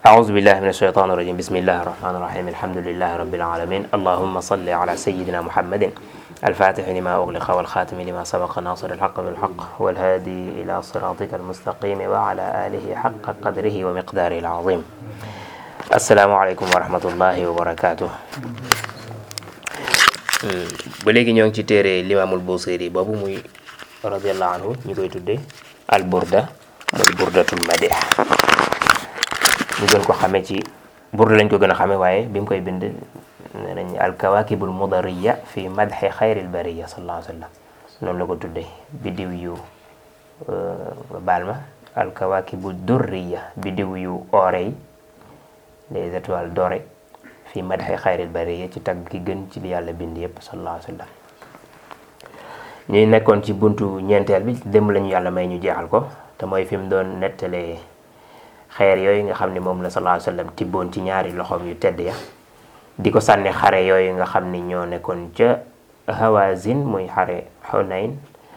أعوذ بالله من الشيطان الرجيم بسم الله الرحمن الرحيم الحمد لله رب العالمين اللهم صل على سيدنا محمد الفاتح لما أغلق والخاتم لما سبق ناصر الحق بالحق والهادي إلى صراطك المستقيم وعلى آله حق قدره ومقداره العظيم السلام عليكم ورحمة الله وبركاته ba léegi ñoo ngi ci téere limaamul Busiri boobu muy radiallahu anhu ñu koy tuddee al burda muy burdatul madih ñu gën ko xamee ci burda lañ ko gën a xamee waaye bi mu koy bind nee nañ al kawakibul mudariya fi madhi xayril bariya sallallahu alayhi wa sallam noonu la ko tuddee biddiw yu baal ma al kawakibu durriya biddiw yu oore yi les étoiles dorées fi madhi xayril bariya ci tagg ki gën ci li yàlla bind yëpp sallallahu alayhi wa sallam ñuy nekkoon ci buntu ñeenteel bi démb lañu yàlla may ñu jeexal ko te mooy fi mu doon nettalee xeer yooyu nga xam ne moom la sallallahu alayhi wa sallam tibboon ci ñaari loxoom yu tedd ya di ko sànni xare yooyu nga xam ni ñoo nekkoon ca Hawazin muy xare Hunayn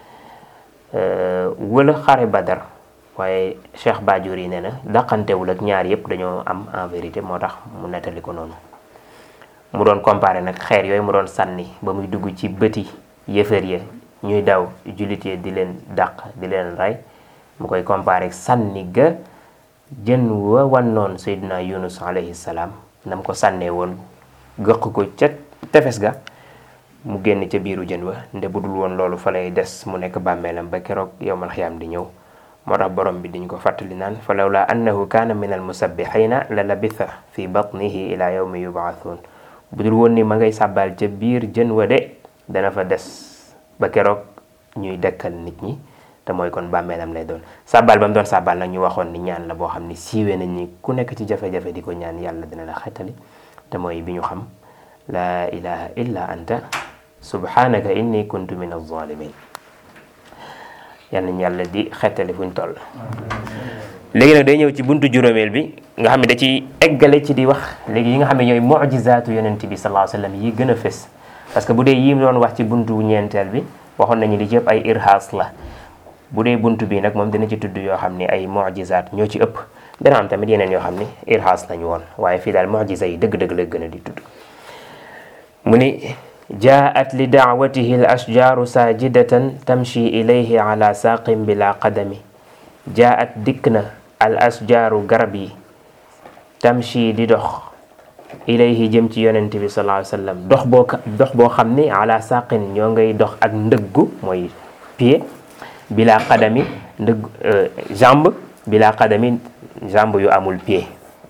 wala xare Badar waaye Cheikh Bajuri yi nee na daqantewul ak ñaar yëpp dañoo am en vérité moo tax mu nettali ko noonu mu doon comparé nag xeer yooyu mu doon sànni ba muy dugg ci bëti yëfër ya ñuy daw jullit yi di leen dàq di leen rey mu koy comparé sànni ga jën wa wannoon Seydina Yunus alayhi salaam nam ko sànnee woon gëq ko ca tefes ga mu génn ca biiru jën wa nde bu dul woon loolu fa lay des mu nekk bàmmeelam ba keroog yowmal xiyaam di ñëw moo tax borom bi diñ ko fàttali naan fa lawla annahu kaana min al musabbixina la labitha fi batnihi ila yawmi yubaathuun bu dul woon ni ma ngay sàbbaal ca biir jën wa de dana fa des ba keroog ñuy dekkal nit ñi te mooy kon bàmmeelam lay doon sàbbaal ba mu doon sàbbaal nag ñu waxoon ni ñaan la boo xam ni siiwee nañ ni ku nekk ci jafe-jafe di ko ñaan yàlla dina la xettali te mooy bi ñu xam laa ilaha illa anta subhanaka inni kuntu min az-zalimin yal nañ yàlla di xettali fuñ toll léegi nag day ñëw ci buntu juróomeel bi nga xam ne da ci eggale ci di wax léegi yi nga xam ne ñooy mujizaatu yonent bi sallallahu alayhi wa sallam yi gën a fës parce que bu dee yi doon wax ci buntu ñeenteel bi waxoon nañu li ci ëpp ay irhaas la bu dee buntu bi nag moom dina ci tudd yoo xam ni ay mujizaat ñoo ci ëpp dana am tamit yeneen yoo xam ni irhaas lañu woon waaye fii daal mujiza yi dëgg-dëgg la gën a di tudd mu ni jaat li daawatihi l ashjaaru saajidatan tamshi ilayhi ala saaqin bila qadami jaat dikk na al ashjaaru garab yi tamshi di dox ilayhi jëm ci yonent bi sallallahu alayhi wa sallam dox boo dox boo xam ni ala saaqin ñoo ngay dox ak ndëggu mooy pied bila qadami ndëgg jambe bila qadami jambe yu amul pied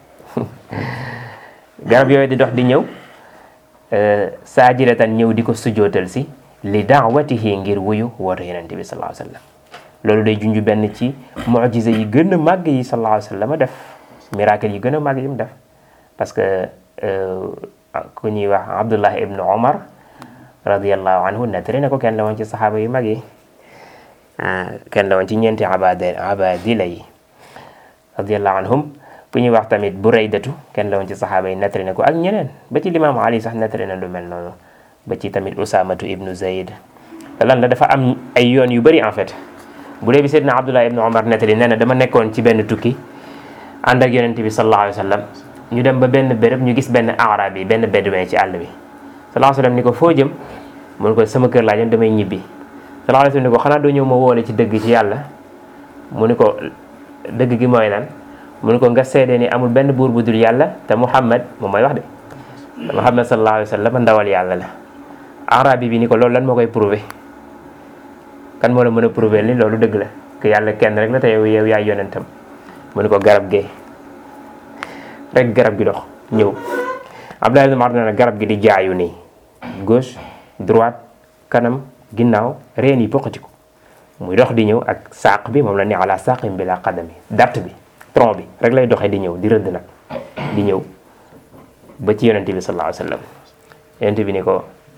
garab yooyu di dox di ñëw saajidatan ñëw di ko sujootal si li daawatihi ngir wuyu woote yonent bi sallallahu alayhi wa sallam loolu day junju benn ci mujiza yi gën a màgg yi sallallahu alayhi wa sallam def miracle yi gën a màgg yi mu def parce que ku ñuy wax Abdullah ibnu Omar radiallahu anhu nettali na ko kenn la woon ci saxaaba yu mag yi kenn la woon ci ñeenti abad abadila yi radiallahu anhum ku ñuy wax tamit Buraydatu kenn la woon ci saxaaba yi nettali na ko ak ñeneen ba ci limaam Ali sax nettali na lu mel noonu ba ci tamit Usamatu ibnu Zayd lan la dafa am ay yoon yu bëri en fait bu dee bi Seydina Abdullah ibnu Omar nettali nee na dama nekkoon ci benn tukki ànd ak yonent bi sallallahu alayhi wa sallam ñu dem ba benn béréb ñu gis benn arab yi benn bédouin ci àll bi sallallahu alayhi wa sallam ni ko foo jëm mu ne ko sama kër laa jëm damay ñibbi sallallahu alayhi wa sallam ni ko xanaa doo ñëw ma woole ci dëgg ci yàlla mu ni ko dëgg gi mooy lan mu ne ko nga seede ni amul benn buur bu dul yàlla te Muhammad moom mooy wax de Muhammad sallallahu alayhi wa sallam ndawal yàlla la arabi bi ni ko loolu lan moo koy prouver kan moo la mën a prouver ni loolu dëgg la que yàlla kenn rek la te yow yow yaay yonentam mu ne ko garab gee rek garab gi dox ñëw Abdullah ibn Umar nee na garab gi di jaayu nii gauche droite kanam ginnaaw reen yi poqati ko muy dox di ñëw ak saaq bi moom la ni ala saaqim bi la qadami dart bi tronc bi rek lay doxee di ñëw di rëdd nag di ñëw ba ci yonent bi sallallahu alayhi wa sallam yonent bi ni ko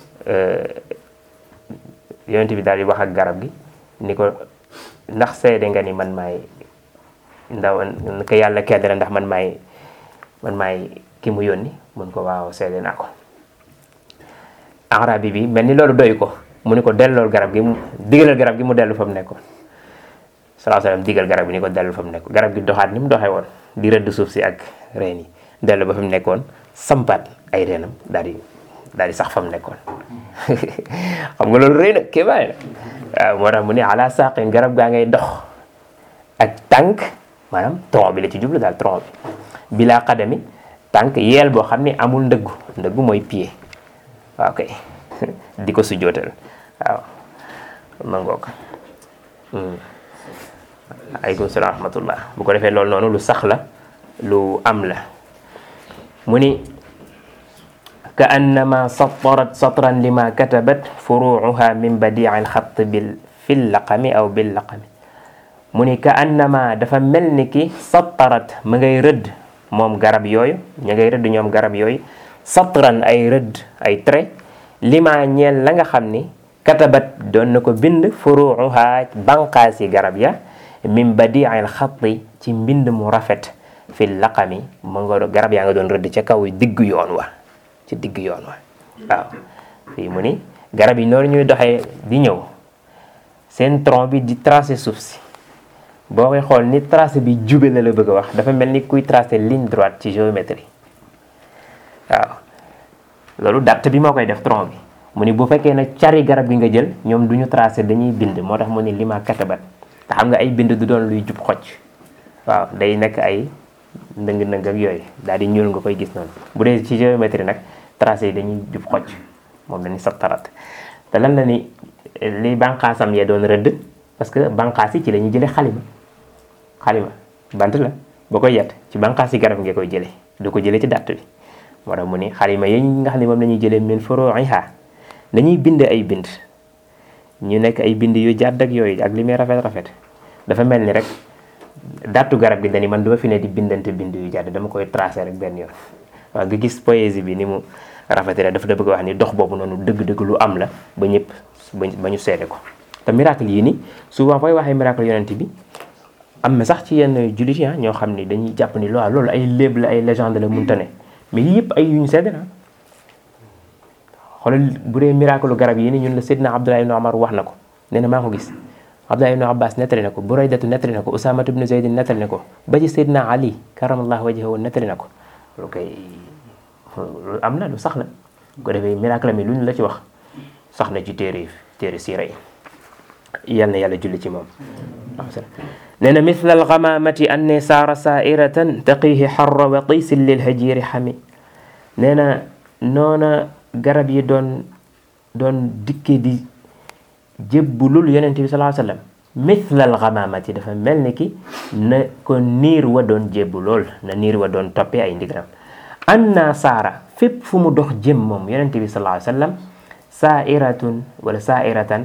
yonent bi daal di wax ak garab gi ni ko ndax seede nga ni man maay ndaw ko yàlla kenn la ndax man maay man maay ki mu yónni mun ko waaw seede naa ko arabi bi mel ni loolu doy ko mu ni ko dellool garab gi mu digalal garab gi mu dellu fa mu nekkoon salaa salaam digal garab gi ni ko dellu fa mu nekk garab gi doxaat ni mu doxee woon di rëdd suuf si ak reen yi dellu ba fi mu nekkoon sampaat ay reenam daal di daal di sax fa mu nekkoon xam nga loolu rëy na kéemaay la waaw moo tax mu ne ala saqin garab gaa ngay dox ak tànk maanaam tronc bi la ci jublu daal tronc bi bilaa xadami tànk yeel boo xam ne amul ndëggu ndëggu mooy pied waaw kay di ko sujjootal waaw ma ngoog aleykum salaam wa rahmatullah bu ko defee loolu noonu lu sax la lu am la mu ni ka annama satarat satran lima katabat furuuha min badii alxat bil fil laqami aw bil laqami mu ni ka annama dafa mel ni ki satarat ma ngay rëdd moom garab yooyu ña ngay rëdd ñoom garab yooyu satran ay rëdd ay trait lima ñeel la nga xam ni katabat doon na ko bind furuuha banqaas yi garab ya min badii alxati ci mbind mu rafet fil laqami ma nga garab yaa nga doon rëdd ca kaw diggu yoon wa ci digg yoon wa waaw fii mu ni garab yi noonu ñuy doxee di ñëw seen tronc bi di tracé suuf si boo koy xool ni tracé bi jube la la bëgg a wax dafa mel ni kuy tracé ligne droite ci géométrie waaw loolu date bi moo koy def tronc bi mu ni bu fekkee nag cari garab gi nga jël ñoom du ñu tracé dañuy bind moo tax mu ni lima katabat te xam nga ay bind du doon luy jub xocc waaw day nekk ay ndëng-ndëng ak yooyu daal di ñuul nga koy gis noonu bu dee ci géométrie nag tracé yi dañuy jub xocc moom dañuy sattarat te lan la ni li bànqaasam yee doon rëdd parce que bànqaas yi ci la ñuy jëlee xalima xalima bant la boo koy yett ci bànqaas yi garab nga koy jëlee du ko jëlee ci dàtt bi moo tax mu ni xalima yi nga xam ne moom la ñuy jëlee min furu'iha dañuy bind ay bind ñu nekk ay bind yu jàdd ak yooyu ak li muy rafet rafet dafa mel ni rek dàttu garab gi dañi man duma fi ne di bindante bind yu jàdd dama koy tracé rek benn yoon waaw nga gis poésie bi ni mu rafetee la dafa da bëgg wax ni dox boobu noonu dëgg-dëgg lu am la ba ñëpp ba ñu seede ko te miracle yii ni souvent fooy waxee miracle yonent bi am na sax ci yenn jullit yi ñoo xam ni dañuy jàpp ni loo loolu ay léeb la ay légende la munta ne mais yii yëpp ay yu ñu seede la xoolal bu dee miracle garab yi ni ñun la Seydina Abdullah ibn Omar wax na ko nee na maa ko gis Abdullah ibn Abbas nettali na ko Buraydatu nettali na ko Usamatu ibn Zaydin nettali na ko ba ci Seydina Ali karamallahu wajhahu nettali na ko loolu koy lu am na lu sax la ko defee miracle mi lu ñu la ci wax sax na ci téere téere siira yi yal na yàlla julli ci moom nee na mithla alxamamati anni saara saairatan taqihi xarra wa qiisin lil hajiri xami nee na noona garab yi doon doon dikke di jébbulul yonente bi salaa sallam mithla alxamamati dafa mel ni ki na ko niir wa doon jébbulool na niir wa doon toppee ay ndigalam anna saara fépp fu mu dox jëm moom yonente bi salaa sallam saairatun wala saairatan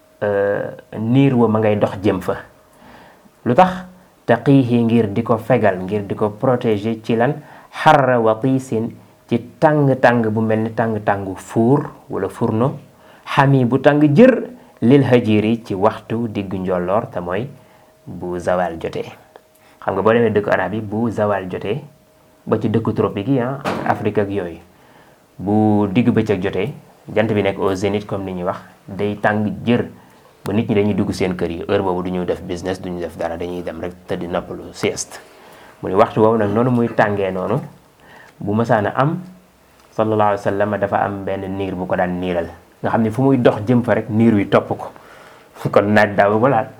niir wa ma ngay dox jëm fa lu tax taqiihi ngir di ko fegal ngir di ko protéger ci lan xarra wa tiisin ci tàng-tàng bu mel ni tàng-tàngu fuur wala furno xami bu tàng jër lil hajiri ci waxtu diggu njolloor te mooy bu zawal jotee xam nga boo demee dëkku arab yi bu zawal jotee ba ci dëkku tropique yi ah Afrique ak yooyu bu digg bëccëg jotee jant bi nekk au zénith comme ni ñuy wax day tàng jër ba nit ñi dañuy dugg seen kër yi heure boobu du ñu def business du ñu def dara dañuy dem rek tëdd noppalu sieste mu ni waxtu boobu nag noonu muy tàngee noonu bu mësaana am sallallahu alayhi wa sallam dafa am benn niir bu ko daan niiral nga xam ne fu muy dox jëm fa rek niir wi topp ko kon naaj daaw ko laal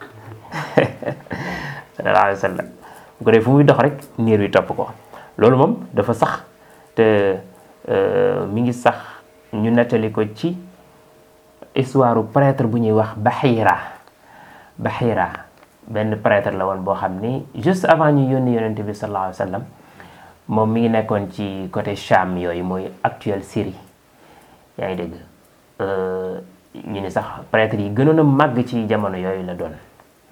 sallallahu alayhi wa sallam bu ko dee fu muy dox rek niir wi topp ko loolu moom dafa sax te mi ngi sax ñu nettali ko ci histoire prêtre bu ñuy wax Bahira Bahira benn prêtre la woon boo xam ni juste avant ñu yónni yonente bi sallallahu alayhi wa sallam moom mi ngi nekkoon ci côté Cham yooyu mooy actuelle Syrie yaa ngi dégg ñu ni sax prêtre yi gënoon a màgg ci jamono yooyu la doon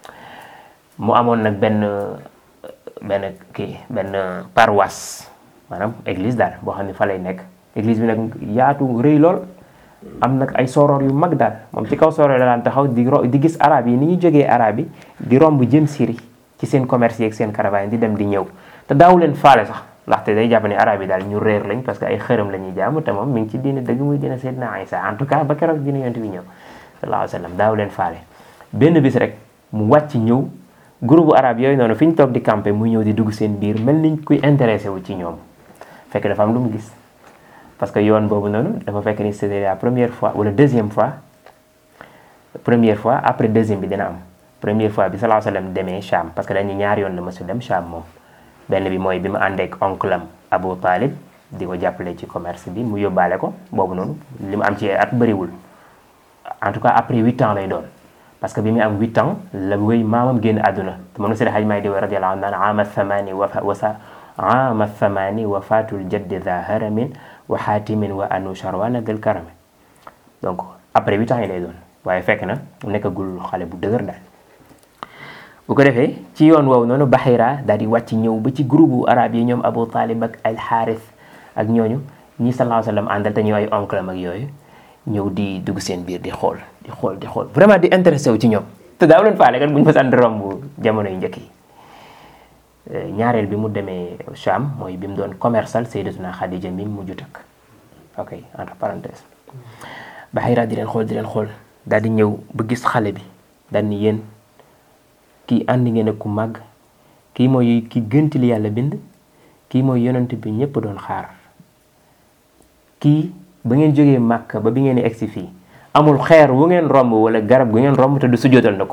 mu amoon nag benn benn kii benn paroisse maanaam église daal boo xam ne fa lay nekk église bi nag yaatu rëy lool am nag ay soroor yu mag daal moom ci kaw soroor la daan taxaw di di gis arab yi ni ñu jógee arab yi di romb jëm Syrie ci seen commerce yi ak seen caravane di dem di ñëw te daawu leen faale sax ndaxte day jàpp ne arab yi daal ñu réer lañ parce que ay xërëm la ñuy jaamu te moom mi ngi ci diine dëgg muy diine Seydina Isa en tout cas ba keroog diine yonent bi ñëw sallallahu alayhi wa sallam daaw leen faale benn bis rek mu wàcc ñëw groupe arabe yooyu noonu fi ñu toog di campé muy ñëw di dugg seen biir mel niñ kuy intéressé wu ci ñoom fekk dafa am lu mu gis parce que yoon boobu noonu dafa fekk ni c'était la première fois wala deuxième fois première fois après deuxième bi dina am première fois bi sallallahu alayhi wa sallam demee Cham parce que dañu ñaar yoon la mësul dem Cham moom benn bi mooy bi mu àndeek oncle am Abu Talib di ko jàppale ci commerce bi mu yóbbaale ko boobu noonu li mu am ci at bëriwul en tout cas après huit ans lay doon parce que bi mu am huit ans la wéy maamam génn àdduna te moom la Seydi Hajji Maalik di wa radiyallahu anhu naan ama thamani wa wasa ama thamani wafatul jaddi dha haramin wa xaatimin wa anu charwana del karame donc après huit ans yi lay doon waaye fekk na mu nekkagul xale bu dëgër daal bu ko defee ci yoon woowu noonu Bahira daal di wàcc ñëw ba ci groupe arabe yi ñoom Abu Talib ak al Xaaris ak ñooñu ñi sallallahu alayhi wa sallam àndal te ñooy ay oncle am ak yooyu ñëw di dugg seen biir di xool di xool di xool vraiment di intéressé wu ci ñoom te daaw leen faale kat bu ñu fa sant romb jamono yu njëkk yi ñaareel bi mu demee Cham mooy bi mu doon commercial Sayyidatuna Khadija mi mujj takk ok entre parenthèse Bahira di leen xool di leen xool daal di ñëw ba gis xale bi daal ni yéen kii ànd ngeen ak ku màgg kii mooy ki gënti li yàlla bind kii mooy yonent bi ñëpp doon xaar kii ba ngeen jógee màkk ba bi ngeen di egsi fii amul xeer wu ngeen romb wala garab gu ngeen romb te du sujootal na ko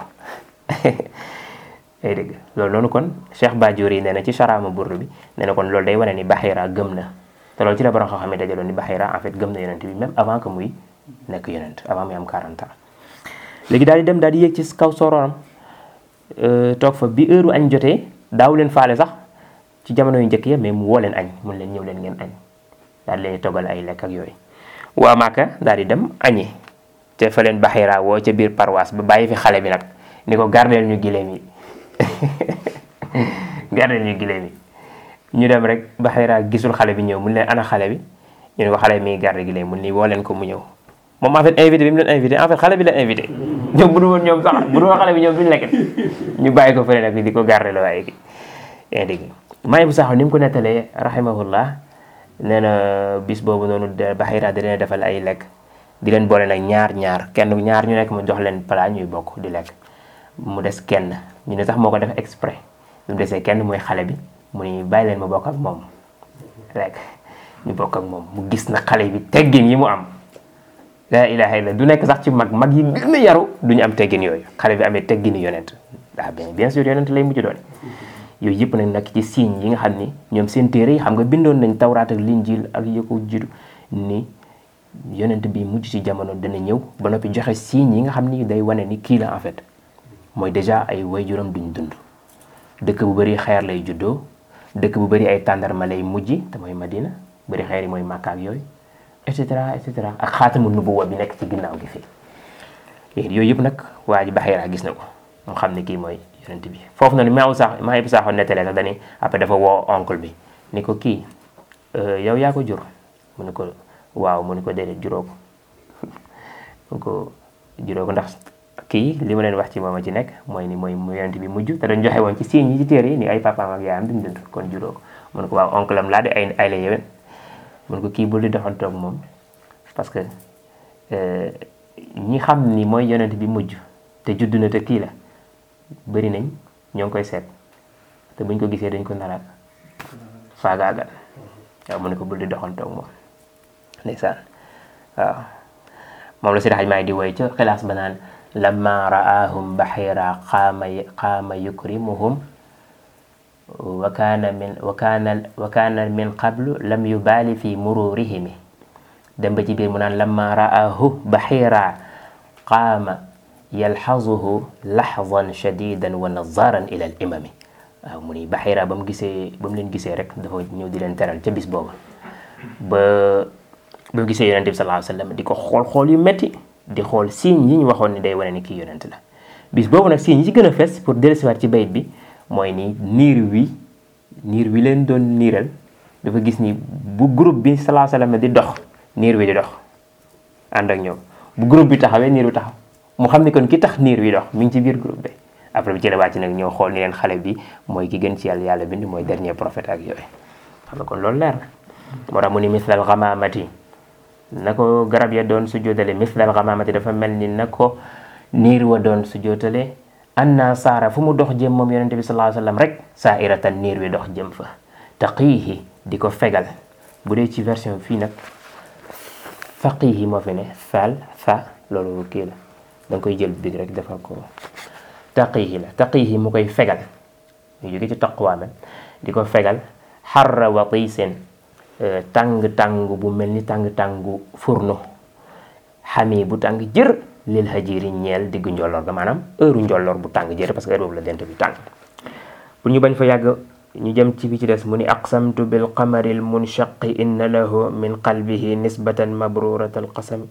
ay dëgg loolu noonu kon Cheikh Badiori nee na ci charama burr bi nee na kon loolu day wane ni Bahira gëm na te loolu ci la borom xam-xam yi dajaloon ni Bahira en fait gëm na yonent bi même avant que muy nekk yonent avant muy am 40 ans léegi daal di dem daal di yéeg ci kaw sororam toog fa bi heure añ jotee daaw leen faale sax ci jamono yu njëkk ya mais mu woo leen añ mun leen ñëw leen ngeen añ daal di leen toggal ay lekk ak yooyu waa Màkka daal di dem añi te fa leen Bahira woo ca biir paroisse ba bàyyi fi xale bi nag ni ko gardeel ñu gileem yi gardeel ñu gileem yi ñu dem rek Bahira gisul xale bi ñëw mun leen ana xale bi ñu ne ko xale bi mi ngi garde gileem mun ni woo leen ko mu ñëw moom en fait invité bi mu leen invité en fait xale bi la invité ñoom bu dul woon ñoom sax bu dul woon xale bi ñoom duñu lekk ñu bàyyi ko fële nag di ko garde la waaye ki yaa dégg maay bu saxo ni mu ko nettalee rahimahullah nee na bis boobu noonu Bahira di leen defal ay lekk di leen boole nag ñaar ñaar kenn ñaar ñu nekk mu jox leen plat ñuy bokk di lekk mu des kenn ñu ne sax moo ko def exprès mu desee kenn mooy xale bi mu ni bàyyi leen ma bokk ak moom lekk ñu bokk ak moom mu gis na xale bi teggin yi mu am la ilaha illa du nekk sax ci mag mag yi gën a yaru duñu am teggin yooyu xale bi amee teggini yonent daa bien bien sûr yonent lay mujj doon yooyu yëpp nag nag ci signe yi nga xam ni ñoom seen téere yi xam nga bindoon nañ tawraat ak linjil ak yi ko jiitu ni yonent bi mujj ci jamono dana ñëw ba noppi joxe signes yi nga xam ni day wane ni kii la en fait mooy déjà ay waajuram duñ dund dëkk bu bëri xeer lay juddoo dëkk bu bëri ay tàndarma lay mujj te mooy Madina bëri xeer yi mooy Makka ak yooyu et cetera et cetera ak xaatamu nubuwa bi nekk ci ginnaaw gi fii yooyu yëpp nag waa ji Bahira gis na ko mu xam ne kii mooy yonent bi foofu noonu maa sax maa yëpp saaxoon nettalee sax dañuy après dafa woo oncle bi ni ko kii yow yaa ko jur mu ne ko waaw mu ne ko déedéet juróo ko mu ko juróo ko ndax kii li ma leen wax ci moom a ci nekk mooy ni mooy yonent bi mujj te dañ joxe woon ci signes yi ci téere yi ni ay papaam ak yaayam duñ dund kon juróo ko mu ne ko waaw oncle am laa de ay ay la yéwén mu ne ko kii bul di doxantoog moom parce que ñi xam ni mooy yonent bi mujj te judd na te kii la bëri nañ ñoo ngi koy seet te buñ ko gisee dañ ko naraat faagaagal waaw mu ne ko bul di doxantoog moom ndeysaan waaw moom la Seydi Hajji Maalik di woy ca xilaas ba naan lamma raahum bahira qaama qaama yukrimuhum wa kaana min wa kaana wa kaana min qablu lam yubaali fi mururihimi dem ba ci biir mu naan lamma raahu bahira qaama yalxazuhu laxzan shadidan wa nazaran ila al imami waaw mu ni bahira ba mu gisee ba mu leen gisee rek dafa ñëw di leen teral ca bis booba ba ba mu gisee yonente bi sallallahu alayhi wa sallam di ko xool xool yu metti di xool signes yi ñu waxoon ni day wane ni kii yonent la bis boobu nag signes yi ci gën a fes pour dellusiwaat ci bayit bi mooy ni niir wi niir wi leen doon niiral dafa gis ni bu groupe bi sallallahu alayhi wa sallam di dox niir wi di dox ànd ak ñoom bu groupe bi taxawee niir wi taxaw mu xam ni kon ki tax niir wi dox mi ngi ci biir groupe bi après bi ci la wàcc nag ñëw xool ni leen xale bi mooy ki gën ci yàlla yàlla bind mooy dernier prophète ak yooyu xam nga kon loolu leer na moo tax mu ni mislal xamaamati na ko garab ya doon su jootale mislal xamaamati dafa mel ni na ko niir wa doon su jootale anna saara fu mu dox jëm moom yonente bi sallallahu alayhi wasallam rek saa iratan niir wi dox jëm fa taqiihi di ko fegal bu dee ci version fii nag faqiihi moo fi ne faal fa loolu kii la da nga koy jël big rek defal ko taqiihi la taqiihi mu koy fegal ñu jóge ci taqwa men di ko fegal xarra watiisen tàng-tàng bu mel ni tàng-tàngu furno xami bu tàng jër lil hajiri ñeel diggu njolloor ga maanaam heure njolloor bu tàng jër parce que heure boobu la dent bi tàng pour ñu bañ fa yàgg ñu jëm ci bi ci des mu ni aqsamtu bil qamari al munshaqi inna lahu min qalbihi nisbatan mabrurat al qasami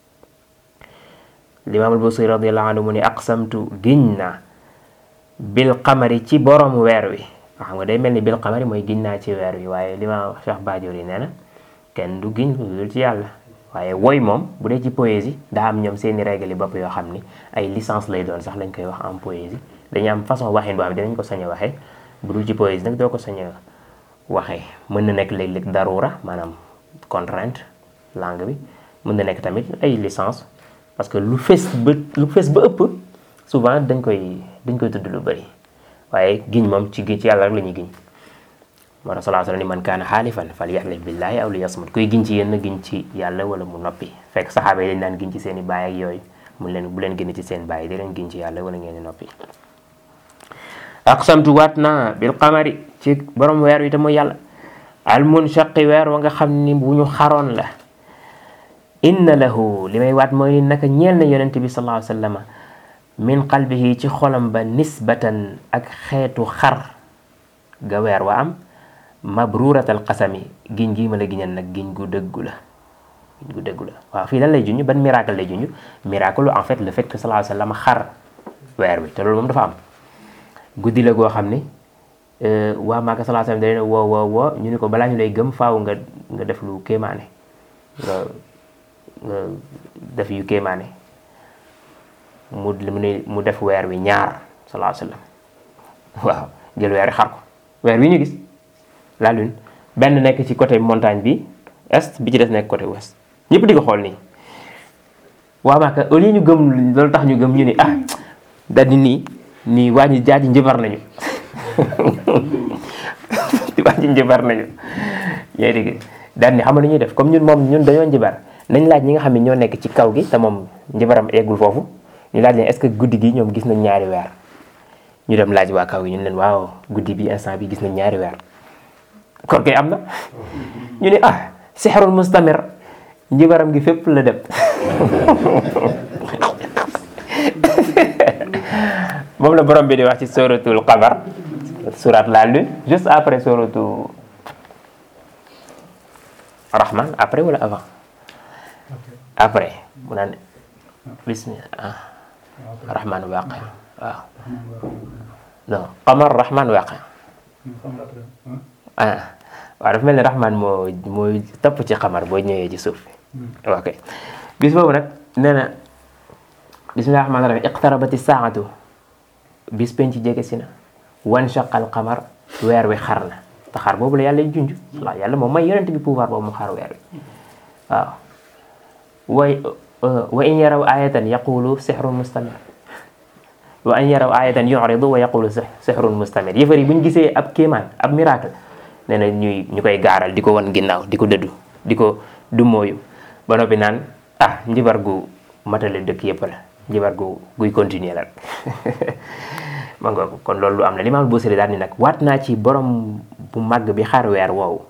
limaam al busiri radiallahu anhu mu ni aqsamtu giñ naa bil qamari ci borom weer wi xam nga day mel ni bil qamari mooy giñ naa ci weer wi waaye limaam Cheikh Badiori nee na kenn du giñ lu dul ci yàlla waaye woy moom bu dee ci poésie daa am ñoom seeni règle yi bopp yoo xam ni ay licence lay doon sax lañ koy wax en poésie dañu am façon waxin boo xam dinañ ko sañ a waxee bu dul ci poésie nag doo ko sañ a waxee mën na nekk léeg-léeg darura maanaam contrainte langue bi mën na nekk tamit ay licence parce que lu fees ba lu fees ba ëpp souvent dañ koy dañ koy tudd lu bëri waaye giñ moom ci ci yàlla rek la ñuy giñ moo tax salaa sallam ni man kaana xaalifan fal yaxlif billaahi aw li yasmut kuy giñ ci yéen giñ ci yàlla wala mu noppi fekk saxaaba yi dañ daan giñ ci seen i baay ak yooyu mun leen bu leen génn ci seen baay di leen giñ ci yàlla wala ngeen di noppi aqsamtu waat naa bil qamari ci borom weer wi te mooy yàlla al munshaqi weer wa nga xam ni bu ñu xaroon la inna lahu li may waat mooy naka ñeel na yonent bi sallallahu alayhi wa sallam min qalbihi ci xolam ba nisbatan ak xeetu xar ga weer wa am mabruratal qasami giñ gii ma la giñal nag giñ gu dëggu la giñ gu dëggu la waaw fii lan lay junj ban miracle lay junj miracle en fait le fait que sallallahu alayhi wa sallam xar weer wi te loolu moom dafa am guddi la goo xam ni waa Màkka sallallahu alayhi wa sallam da leen woo woo woo ñu ni ko balaa ñu lay gëm faaw nga nga def lu kéemaane nga nga def yu kéemaane mu mu def weer wi ñaar sallallahu alayhi wa sallam waaw jël weer wi xar ko weer wi ñu gis la lune benn nekk ci côté montagne bi est bi ci des nekk côté ouest ñëpp di ko xool nii waa Màkka au lieu ñu gëm loolu tax ñu gëm ñu ni ah daal di nii nii waa ji jaaji njëbar nañu waa ji njëbar nañu yaa dégg daal ni xam nga lu ñuy def comme ñun moom ñun dañoo njëbar nañ laaj ñi nga xam ne ñoo nekk ci kaw gi te moom njëbaram eggul foofu ñu laaj leen est-ce que guddi gi ñoom gis nañ ñaari weer ñu dem laaj waa kaw gi ñun leen waaw guddi bi instant bi gis nañ ñaari weer kon kay am na ñu ne ah sixrul mustamir njëbaram gi fépp la dem moom la borom bi di wax ci suratul qamar surat la lune juste après suratu rahman après wala avant après mu naan bismillah ah rahman waqi waaw non qamar rahman waqi ah waaw dafa mel ni rahman moo mooy topp ci xamar boo ñëwee ci suuf ok bis boobu nag nee na bismillahi rahmaani rahim iqtarabati saatu bis penc jege si na wan shaqal qamar weer wi xar na te xar boobu la yàlla junj waaw yàlla moom may yonent bi pouvoir boobu mu xar weer wi waaw way wa in yaraw ayatan yaqulu sixrun mustamir wa in yaraw ayatan yuridu wa yaqulu sixrun mustamir yëfar yi bu ñu gisee ab kéemaan ab miracle nee na ñuy ñu koy gaaral di ko wan ginnaaw di ko dëddu di ko du mooyu ba noppi naan ah njibar gu matale dëkk yëpp la njibar gu guy continuer la ma nga kon loolu lu am la Limaam Busiri daal ni nag waat naa ci borom bu màgg bi xar weer woowu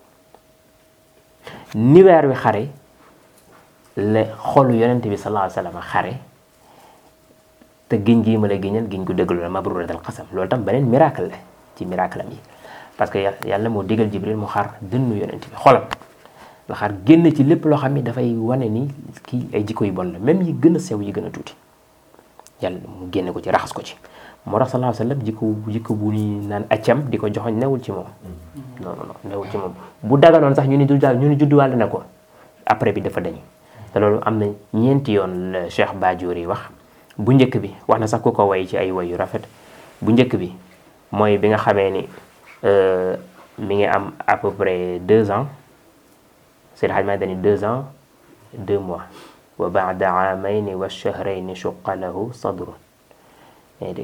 ni weer wi xare la xolu yonent bi sallallahu alayhi wa sallam xare te giñ gii ma la giñal giñ ko dëggalu la mabruratal qasam loolu tam beneen miracle la ci miracle am yi parce que yàlla moo digal Jibril mu xar dënnu yonent bi xolam la xar génn ci lépp loo xam ni dafay wane ni kii ay jikko yu bon la même yi gën a sew yi gën a tuuti yàlla mu génne ko ci raxas ko ci moo tax sallallahu alayhi wa sallam jikko jikko bu ñuy naan accam di ko joxoñ newul ci moom non non non newul ci moom bu daganoon sax ñu ni du daal ñu ni judduwaale na ko après bi dafa dañ te loolu am na ñeenti yoon la Cheikh Badiori wax bu njëkk bi wax na sax ku ko way ci ay way yu rafet bu njëkk bi mooy bi nga xamee ni mi ngi am à peu près deux ans Seydi Hadj Malick dañu deux ans deux mois wa baada aamayni wa shahrayni shuqa lahu sadrun yaa ngi dégg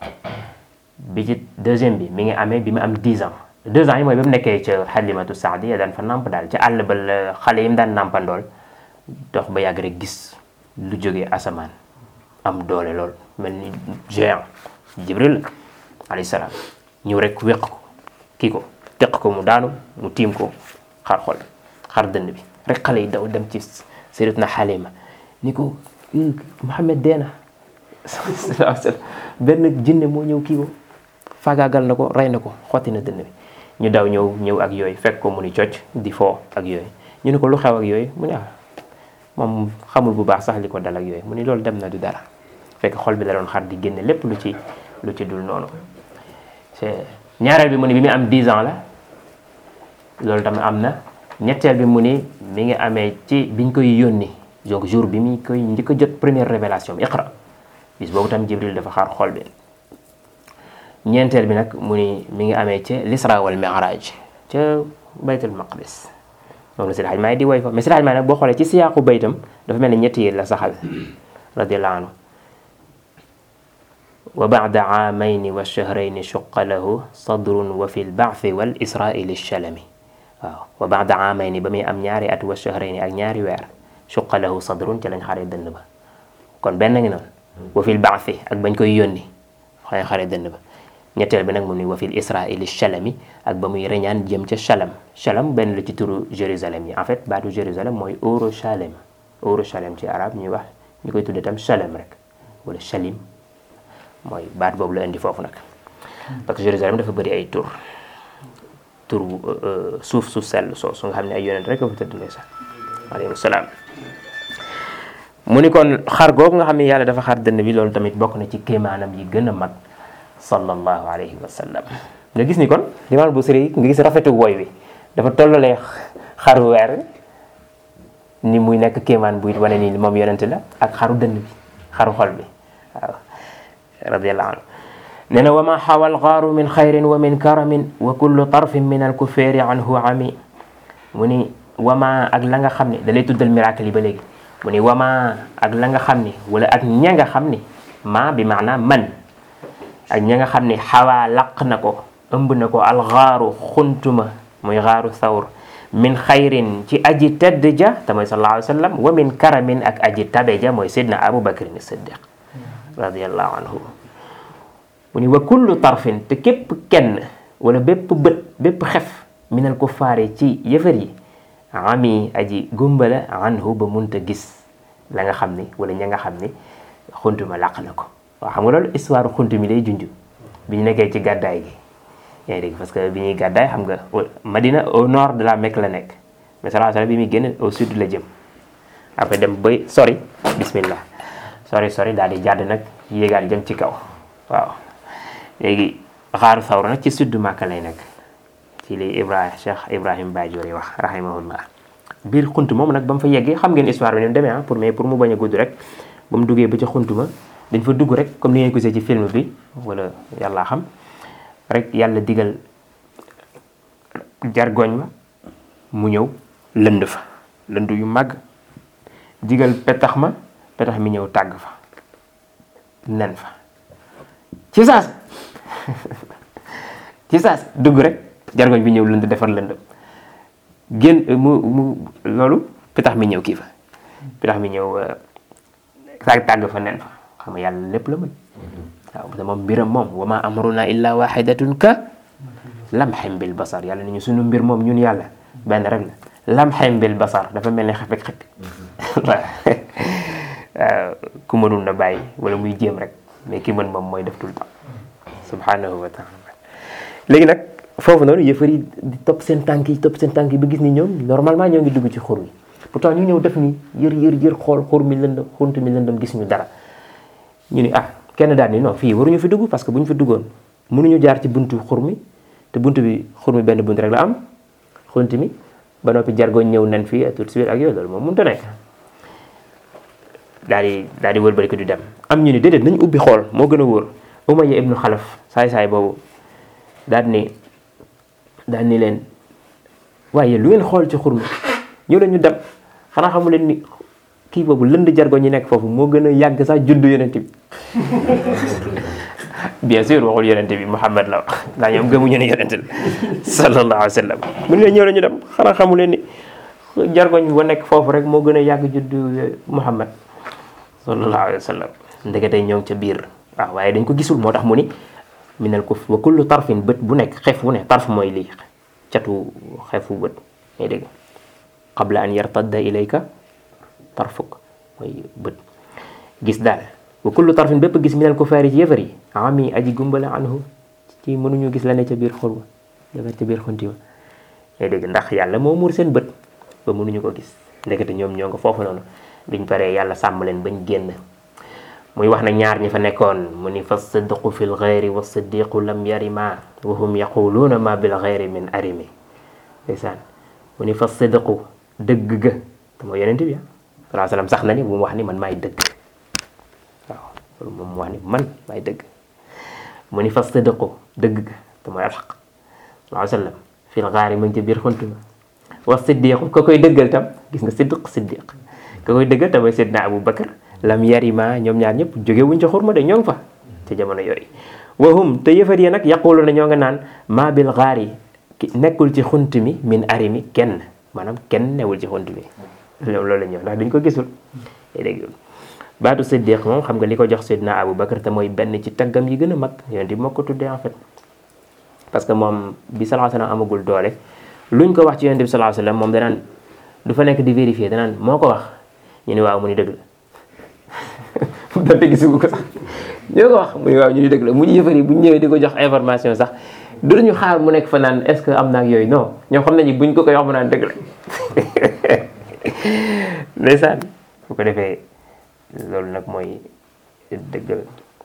bi ci deuxième bi mi ngi amee bi mu am 10 ans deux ans yi mooy ba mu nekkee ca Halimatu Saadiya daan fa namp daal ca àll ba la xale yi mu daan nampandool dox ba yàgg rek gis lu jógee asamaan am doole lool mel ni géant Jibril alayhi salaam ñëw rek wéq ko kii ko teq ko mu daanu mu tiim ko xar xol xar dënn bi rek xale yi daw dem ci sayyidatuna Halima ni ko Muhammad deena sallallahu alayhi wasallam benn jinne moo ñëw kii ko faagaagal na ko rey na ko xotti na dënn bi ñu daw ñëw ñëw ak yooyu fekk ko mu ni cocc di foo ak yooyu ñu ne ko lu xew ak yooyu mu ne ah moom xamul bu baax sax li ko dal ak yooyu mu ni loolu dem na du dara fekk xol bi la doon xar di génne lépp lu ci lu ci dul noonu ñaareel bi mu ni bi mu am 10 ans la loolu tamit am na ñetteel bi mu ni mi ngi amee ci biñ koy yónni donc jour bi mi koy njëkk a jot première révélation bi iqra bis boobu tam jibril dafa xaar xol bi ñeenteel bi nag mu ni mi ngi amee ca l'isra wal mi'raj ca baytul maqdis moom la Seydi Hajji Maalik di woy fa mais Seydi Hajji Maalik nag boo xoolee ci siyaaqu baytam dafa mel ni ñetti yi la saxal radiyallahu anhu wa ba'da aamayni wa shahrayni shuqqa lahu sadrun wa fi lba'thi wal isra'i lishalami waaw wa ba'da aamayni ba muy am ñaari at wa shahrayni ak ñaari weer shuqqa lahu sadrun ci lañ xare dënn ba kon benn ngi noonu wa fi lba'thi ak bañ koy yónni xëy xare dënn ba ñetteel bi nag mu ni wa fil isra'i lishalami ak ba muy reñaan jëm ca Chalam Chalam benn la ci turu Jérusalem yi en fait baatu Jérusalem mooy Orochalem Orochalem ci arab ñuy wax ñu koy tuddee tam Chalem rek wala Chalim mooy baat boobu la indi foofu nag parce que Jérusalem dafa bëri ay tur tur suuf su sell soo su nga xam ne ay yonent rek a fa tëdd ne sax alayhi salaam mu ni kon xar googu nga xam ne yàlla dafa xar dënn bi loolu tamit bokk na ci kéemaanam yi gën a mag sallallahu alayhi wa sallam nga gis ni kon limaam Busiri nga gis rafetu woy wi dafa tollalee xaru weer ni muy nekk kéemaan buy wane ni moom yonent la ak xaru dënn bi xaru xol bi waaw radiyallahu anhu nee na wa ma xawa alxaaru min xayrin wa min karamin wa kullu tarfin min alkuféeri anhu ami mu ni wama ak la nga xam ne da lay tuddal miracle yi ba léegi mu ni wama ak la nga xam ni wala ak ña nga xam ni ma bi maana man ak ña nga xam ni xawaa laq na ko ëmb na ko alxaaru xuntuma muy xaaru thawr min xayrin ci aji tedd ja te mooy sallallahu alayhi wa sallam wa min karamin ak aji tabe ja mooy sidna abu bakrin siddiq radiallahu anhu mu ni wa kullu tarfin te képp kenn wala bépp bët bépp xef minal kuffaari ci yëfër yi ami aji gumbala anhu ba munta gis la nga xam ni wala ña nga xam ni xuntuma laq na ko waaw xam nga loolu histoire xuntu mi lay junj bi ñu nekkee ci gàddaay gi yaa ngi dégg parce que bi ñuy gàddaay xam nga Madina au nord de la Mecque la nekk mais sallallahu alayhi wasallam bi muy génn au sud la jëm après dem bay sori bismillah sori sori daal di jàdd nag yéegaat jëm ci kaw waaw léegi xaaru sawra nag ci sud Màkka lay nekk ci li Ibrahim Cheikh Ibrahim Badiori wax rahimahullah biir xunt moom nag ba mu fa yeggee xam ngeen histoire bi ni mu demee ah pour mais pour mu bañ a gudd rek ba mu duggee ba ca xunt ma dañ fa dugg rek comme ni ngeen ko gisee ci film bi wala yàlla xam rek yàlla digal jargoñ ma mu ñëw lënd fa lënd yu màgg digal petax ma petax mi ñëw tàgg fa nen fa ci saas ci saas dugg rek jargoñ bi ñëw lënd defar lënd génn mu mu loolu petax mi ñëw kii fa petax mi ñëw tàgg tàgg fa nen fa xam nga yàlla lépp la mën waaw te moom mbiram moom wa ma amruna illa waxidatun ka lamxem bil basar yàlla ni ñu suñu mbir moom ñun yàlla benn rek la lamxem bil basar dafa mel ni xefek xep waaw ku mënul na bàyyi wala muy jéem rek mais ki mën moom mooy def tout le temps subhanahu wa taala léegi nag foofu noonu yëfar yi di topp seen tànk yi topp seen tànk yi ba gis ni ñoom normalement ñoo ngi dugg ci xur wi pourtant ñu ñëw def ni yër yër yër xool xur mi lëndëm xunt mi lëndëm gis ñu dara ñu ni ah kenn daal ni non fii waruñu fi dugg parce que bu ñu fi duggoon mënuñu jaar ci buntu xur mi te buntu bi xur mi benn bunt rek la am xunt mi ba noppi jargoñ ñëw nen fii tout de suite ak yooyu loolu moom mënut a nekk daal di daal di wëlbati ko di dem am ñu ni déedéet nañ ubbi xool moo gën a wóor Umayya ibnu Xalaf saay-saay boobu daal ni daal ni leen waaye lu ngeen xool ci xur mi ñëw leen ñu dem xanaa xamu leen ni kii boobu lënd jargoñ ñi nekk foofu moo gën a yàgg sax juddu yonent bi bien sûr waxul yonente bi Muhammad la wax ndax ñoom gëmuñu ne yonente la sallallahu alayhi wa sallam mun leen ñëw la ñu dem xanaa xamu leen ni jargoñ ba nekk foofu rek moo gën a yàgg juddu Muhammad sallallahu alayhi wa sallam ndekete ñoo ngi ca biir waaw waaye dañ ko gisul moo tax mu ni minal kuf wa kullu tarfin bët bu nekk xef bu ne tarf mooy lii catu xefu bët ngay dégg qabla an yartadda ilayka tarfuk mooy bët gis daal wa kullu tarfin bépp gis minal kufaari ci yëfar yi ami aji gumbala anhu ci mënuñu gis la ne ca biir xol ba dafa ca biir xunti ba ngay dégg ndax yàlla moo muur seen bët ba mënuñu ko gis ndekete ñoom ñoo nga foofu noonu biñ paree yàlla sàmm leen bañ génn muy wax na ñaar ñi fa nekkoon mu ni fa sidqu fi lxeyri wa siddiqu lam yarima wa hum yaquluuna ma bil xeyri min arimi ndeysaan mu ni fa sidqu dëgg ga te mooy yonent bi salaa salaam sax na ni bu mu wax ni man maay dëgg waaw loolu moom mu wax ni man maay dëgg mu ni fa sidqu dëgg ga te mooy alxaq salaa sallam fi lxaari mu ngi ci biir xunt ma wa siddiqu ka koy dëggal tam gis nga siddiq siddiq ka koy dëggal tam mooy Seydina Abu Bakar lam yarima ñoom ñaar ñëpp jóge wuñ ca xurma de ñoo ngi fa ci jamono yooyu wahum te yëfar yi nag yaqulu na ñoo nga naan ma bil xaari nekkul ci xunt mi min arimi kenn maanaam kenn newul ci xunt mi loolu la ñëw ndax dañ ko gisul dégg baatu siddiq moom xam nga li ko jox Seydina Abu Bakar te mooy benn ci taggam yi gën a mag yonent bi moo ko tuddee en fait parce que moom bi sallallahu alayhi wasallam amagul doole luñ ko wax ci yonent bi sallallahu alayhi wasallam moom danaan du fa nekk di vérifier danaan moo ko wax ñu ni waaw mu ni dëgg la donte gisugu ko sax ñoo ko wax mu ni waaw ñu ni dëgg la mu ñu yëfar yi bu ñu ñëwee di ko jox information sax du ñu xaar mu nekk fa naan est-ce que am na ak yooyu non ñoom xam nañu buñ ko koy wax mu naan dëgg la ndeysaan bu ko defee loolu nag mooy dëggal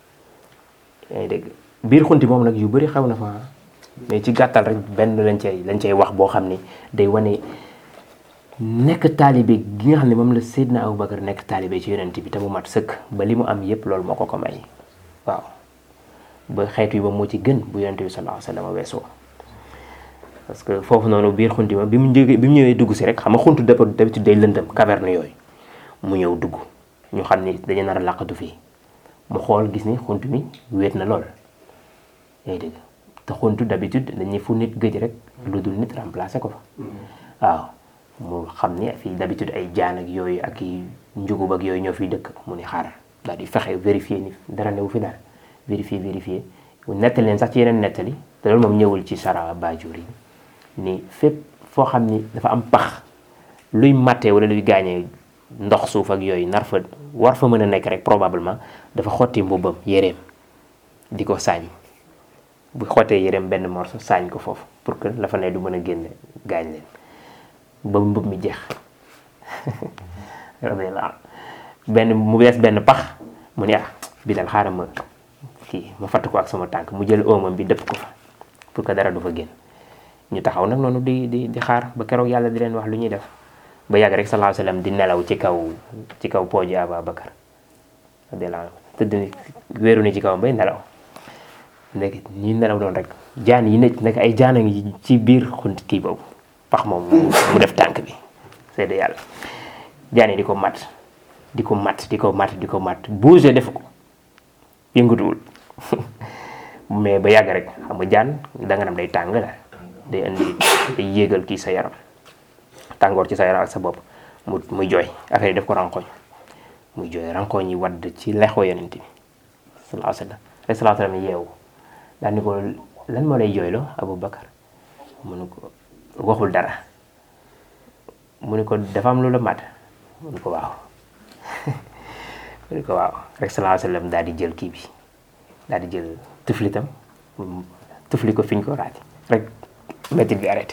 yaa ngi dégg biir xunti moom nag yu bëri xew na fa mais ci gàttal rek benn lañ cay lañ cay wax boo xam ni day wane nekk taalibe gi nga xam ne moom la Seydina Aboubacar nekk taalibe ci yonent bi te mu mat sëkk ba li mu am yépp loolu moo ko ko may waaw ba xeetu yi ba moo ci gën bu yonent bi sallallahu alayhi wa sallam weesoo parce que foofu noonu biir xunti ma bi mu jógee bi mu ñëwee dugg si rek xam nga xuntu dëpp d'habitude day lëndëm caverne yooyu mu ñëw dugg ñu xam ni dañu nar a làqatu fii mu xool gis ni xunt mi wéet na lool yaa ngi dégg te xuntu d'habitude dañuy fu nit gëj rek lu dul nit remplacé ko fa waaw mu xam ni fii d'habitude ay jaan ak yooyu ak i njugub ak yooyu ñoo fiy dëkk mu ni xaaral daal di fexe vérifier ni dara newu fi daal vérifier vérifier nettali leen sax ci yeneen nettali te loolu moom ñëwul ci sara Baajoor yi ni fépp foo xam ni dafa am pax luy mattee wala luy gaañee ndox suuf ak yooyu nar fa war fa mën a nekk rek probablement dafa xotti mbubbam yéreem di ko saañ bu xottee yéreem benn morceau saañ ko foofu pour que la fa ne du mën a génne gaañ leen ba mbub mi jeex radiyallahu benn mu bees benn pax mu ne ah bi dal xaaral ma kii ma fatt ko ak sama tànk mu jël oomam bi dëpp ko fa pour que dara du fa génn ñu taxaw nag noonu di di di xaar ba keroog yàlla di leen wax lu ñuy def ba yàgg rek sallallahu alayhi wasallam di nelaw ci kaw ci kaw pooji Ababakar radiyallahu anhu tëdd ni wéeru ni ci kawam bay nelaw nekk ñuy nelaw doon rek jaan yi nekk nekk ay jaan a ngi ci biir xunt kii boobu pax moom mu def tànk bi seede yàlla jaan yi di ko mat di ko mat di ko mat di ko mat bouger def ko yëngatuwul mais ba yàgg rek xam nga jaan danga nam day tàng la day indi day yéegal kii sa yaram tàngoor ci sa yaram ak sa bopp mu muy jooy affaire yi def ko rankoñ muy jooy rankoñ yi wadd ci lexoo yonent bi sallallahu alayhi wa sallam rek sallallahu alayhi wa sallam yeewu daal ni ko lan moo lay jooyloo Abu Bakar mu ne ko waxul dara mu ne ko dafa am lu la mat mu ne ko waaw mu ne ko waaw rek sallallahu alayhi wa sallam daal di jël kii bi daal di jël tuflitam tufli ko fiñ ko raati rek métit bi arrêté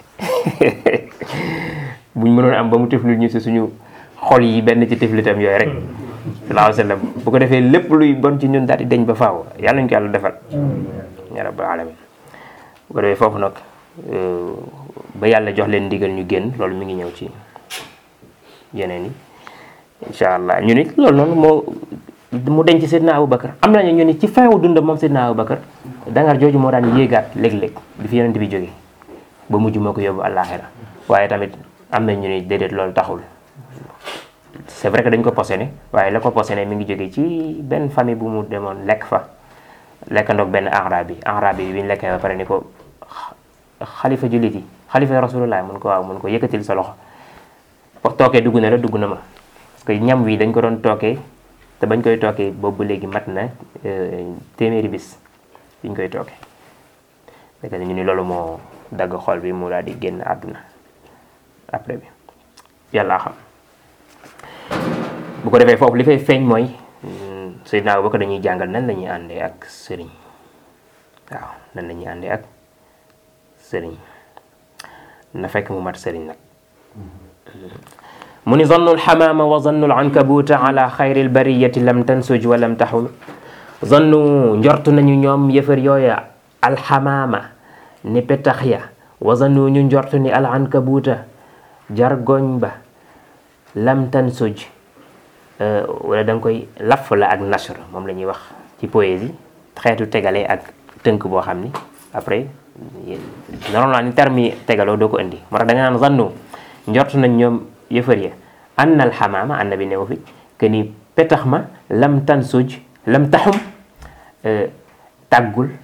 buñ mënoon am ba mu tufli ñu si suñu xol yi benn ci tuflitam yooyu rek sallallahu alayhi wa sallam bu ko defee lépp luy bon ci ñun daal di deñ ba faaw yàlla ñu ko yàlla defal ya rabbal alamin bu ko defee foofu nag ba yàlla jox leen ndigal ñu génn loolu mi ngi ñëw ci yeneen yi incha allah ñu nit loolu noonu moo mu denc Seydina Aboubacar am nañu ñu ni ci fin wu dundam moom Seydina Aboubacar dangar jooju moo daan yéegaat léeg-léeg bi fi yonent bi jógee ba mujj moo ko yóbbu àllaaxira waaye tamit am na ñu ni déedéet loolu taxul c'est vrai que dañ ko posséné waaye la ko posséné mi ngi jógee ci benn famille bu mu demoon lekk fa lekkandoog benn arab bi arab bi bi ñu lekkee ba pare ni ko xalifa jullit yi xalifa rasulullah mun ko waaw mun ko yëkkatil sa loxo tookee dugg na la dugg na ma parce que ñam wi dañ ko doon tookee te bañ koy tookee boobu léegi mat na téeméeri bis biñ koy tookee fekk ñu ni loolu moo dagg xol bi mu daal di génn àdduna après bi yàlla xam bu ko defee foofu li fay feeñ mooy Seydina Abubakar dañuy jàngal nan la ñuy àndee ak sëriñ waaw nan la ñuy àndee ak sëriñ na fekk mu mat sëriñ nag mu ni zannu alxamaama wa zannu alankabuuta ala xayri albariyati lam tansuj wa lam taxul zannu njortu nañu ñoom yëfër yooya alxamaama ni petax ya wa zannu ñu njortu ni alankabuuta jargoñ ba lam tansuj wala da nga koy laf la ak nashr moom la ñuy wax ci poésie xeetu tegale ak tënk boo xam ni après normalement ni terme yi tegaloo doo ko indi moo tax da nga naan zannu njortu nañ ñoom yëfër ya anna alxamaama anna bi newu fi que ni petax ma lam tansuj lam taxum tàggul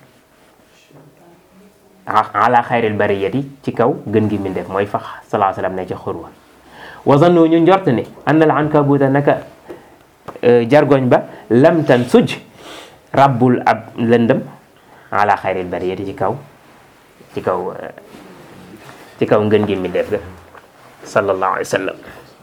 ala xayril bariyati ci kaw gën gi mindeef mooy fax salaa salaam ne ca xurwa wa zannu ñu njort ne anna al ankabuta naka jargoñ ba lam tansuj rabbul ab lëndëm ala xayril bariyati ci kaw ci kaw ci kaw ngën gi mindeef ga sallallahu alayhi wa sallam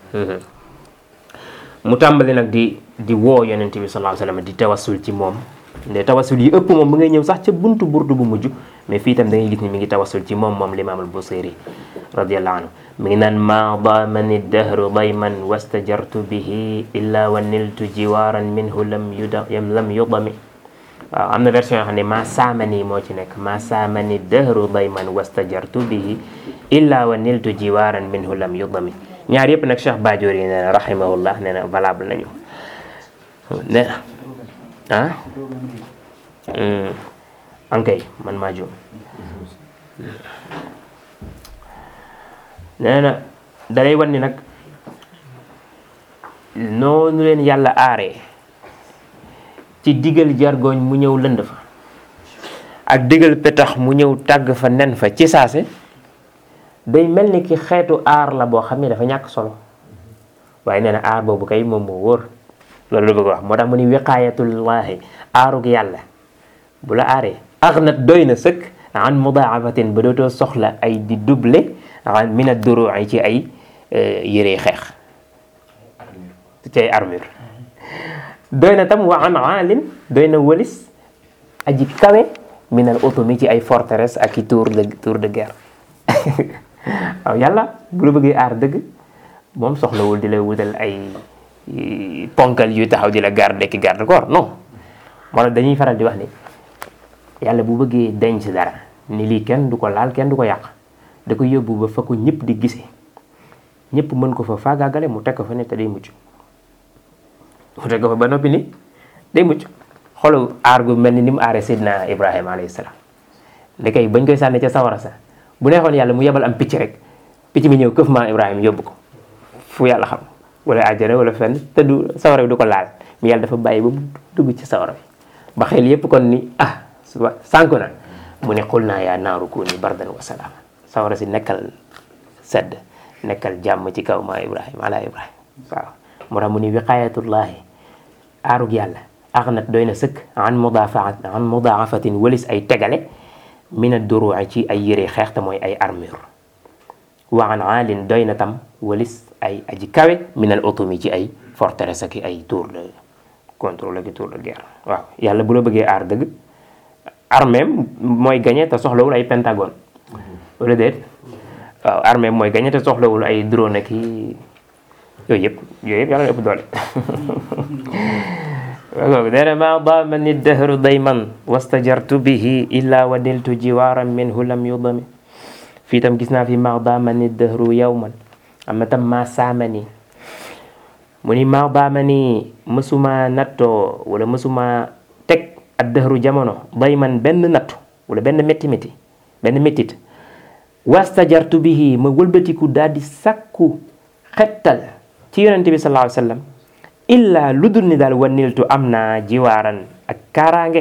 mu tàmbali nag di di woo yonent bi sallallahu alayhi wa sallam di tawassul ci moom nde tawassul yi ëpp moom mu ngay ñëw sax ca buntu burdu bu mujj mais fii itam da ngay gis ni mi ngi tawassul ci moom moom limaam al busiri radiallahu anhu mi ngi naan ma damani dahru dayman wastajartu bihi illa wa niltu jiwaran minhu lam yuda lam yudami waaw am na version yoo xam ne ma saamani moo ci nekk ma saamani dahru dayman wastajartu bihi illa wa niltu jiwaran minhu lam yudami ñaar yëpp nag Cheikh Badior yi nee na rahimahullah nee na valable nañu nee na ah ankay man maa juum nee na dalay wan ni nag noonu leen yàlla aaree ci digal jargoñ mu ñëw lënd fa ak digal petax mu ñëw tàgg fa nen fa ci saase day mel ni ki xeetu aar la boo xam ne dafa ñàkk solo waaye nee na aar boobu kay moom moo wóor loolu la bëgg wax moo tax mu ni wiqaayatullaahi aarug yàlla bu la aaree aghnat doy na sëkk an mudaafatin ba dootoo soxla ay di double an min ad-duru'i ci ay yëree xeex ci ay armure doy na tam wa an aalin doy na wëlis aji kawe min al utumi ci ay forteresse ak i tour de tour de guerre waaw yàlla bu la bëggee aar dëgg moom soxlawul di la wutal ay ponkal yu taxaw di la garde ki garde corps non moo tax dañuy faral di wax ni yàlla bu bëggee denc dara ni lii kenn du ko laal kenn du ko yàq da ko yóbbu ba fa ko ñëpp di gisee ñëpp mën ko fa faagaagale mu teg ko fa ne te day mucc mu teg ko fa ba noppi ni day mucc xoolu aar gu mel ni ni mu aaree Seydina Ibrahima alayhi salaam ndekay bañ koy sànni ca sawara sa bu neexoon yàlla mu yebal am picc rek picc mi ñëw këf maa Ibrahima yóbbu ko fu yàlla xam wala àjjana wala fenn te du sawara bi du ko laal mi yàlla dafa bàyyi ba mu dugg ci sawara bi ba xel yépp kon ni ah suba sànku na mu ne xul naa yaa naaru kuuni bardan wa salaam sawara si nekkal sedd nekkal jàmm ci kaw maa Ibrahima ala Ibrahima waaw moo tax mu ni wiqaayatullaahi aarug yàlla axnat doy na sëkk an mudaafaat an mudaafatin walis ay tegale min ad-duru'i ci ay yére xeex te mooy ay armure wa an aalin doy na tam walis ay aji kawe min al utumi ci ay forteresse ak ay tour de contrôle ak tour de guerre waaw yàlla bu la bëggee aar dëgg armée mooy gagné te soxlawul ay pentagone wala déet waaw armée mooy gagné te soxlawul ay drone ak i yooyu yëpp yooyu yëpp yàlla na ëpp doole waaw nee na maa daamani dahru dayman wastajartu bihi illa wa niltu jiwaaran minhu lam yudami fii tam gis naa fi maa daamani dahru yawman am na tam maa saamani mu ni maa daamani mësuma nattoo wala mësuma teg ad dahru jamono dayman benn nattu wala benn métti métti benn méttit wastajartu bihi ma wëlbatiku daal di sakku xettal ci yonente bi sallallahu alayhi wa sallam illa lu dul ni daal waniltu am naa jiwaaran ak kaaraange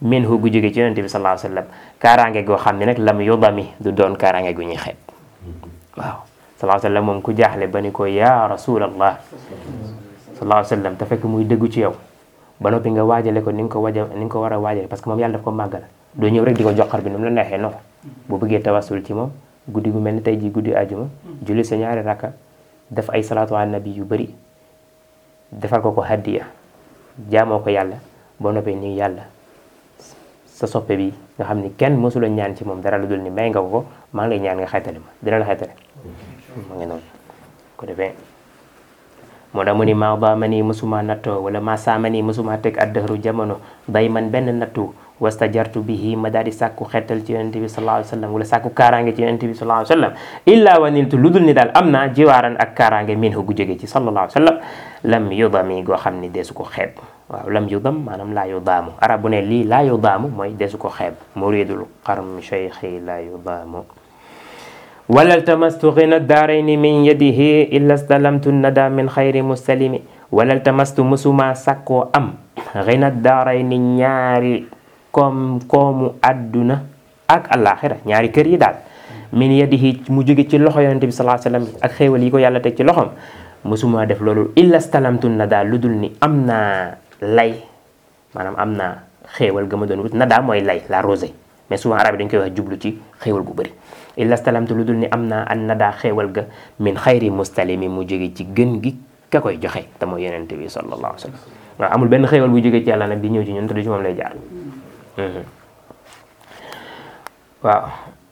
minhu gu jóge ci yonente bi sallallahu alayhi wasallam kaaraange goo xam ne nag lam yudami du doon kaaraange gu ñuy xeeb waaw sallallahu alayhi wasallam moom ku jaaxle ba ni ko ya rasulallah sallallahu alayhi wasallam te fekk muy dëggu ci yow ba noppi nga waajale ko ni nga ko waja ni nga ko war a waajale parce que moom yàlla daf ko màggal doo ñëw rek di ko joxar bi nu mu la neexee non bu bëggee tawasul ci moom guddi gu mel ni tey ji guddi àjjuma julli sa ñaari rakka def ay salaatu ala nabi yu bëri defal ko ko hadiya jaamoo ko yàlla boo noppee nii yàlla sa soppe bi nga xam ni kenn mësula ñaan ci moom dara lu dul ni may nga ko ko maa ngi lay ñaan nga xaytale ma dina la xaytale ma ngi noonu ko defee moo tax mu ni maa ba ma nii mësuma nattoo wala maa saa ma nii mësuma teg addahru jamono day man benn nattu wastajartu bihi ma daal di sàkku xettal ci yonente bi sallallahu alayhi wa sallam wala sàkku kaaraange ci yonente bi sallallahu alayhi wa sallam illa wa niltu lu dul ni daal am naa jiwaaran ak kaaraange min hu gu jóge ci sallallahu alayhi wa sallam lam yudami goo xam ni deesu ko xeeb waaw lam yudam maanaam laa yudaamu arab bu ne lii laa yudaamu mooy deesu ko xeeb muridul qarm cheikhi laa yudaamu wala ltamastu ghina daarayni min yadihi illa stalamtu nada min xayri mustalimi wala ltamastu musuma sakkoo am ghina daarayni ñaari koom koomu adduna ak alaxira ñaari kër yi daal min yadihi mu jóge ci loxo yonente bi sallallahu alayhi wasallam ak xéewal yi ko yàlla teg ci loxom musuma def loolu illa stalamtu nada lu dul ni am naa lay maanaam am naa xéewal ga ma doon wut nada mooy lay la rosée mais souvent arab yi dañ koy wax jublu ci xéewal gu bëri illa stalamtu lu dul ni am naa an nadaa xéewal ga min xayri mustalimi mu jóge ci gën gi ka koy joxe te mooy yonente bi sallallahu alayhi wa sallam waaw amul benn xéewal bu jóge ci yàlla nag di ñëw ci ñun te du ci moom lay jaar waaw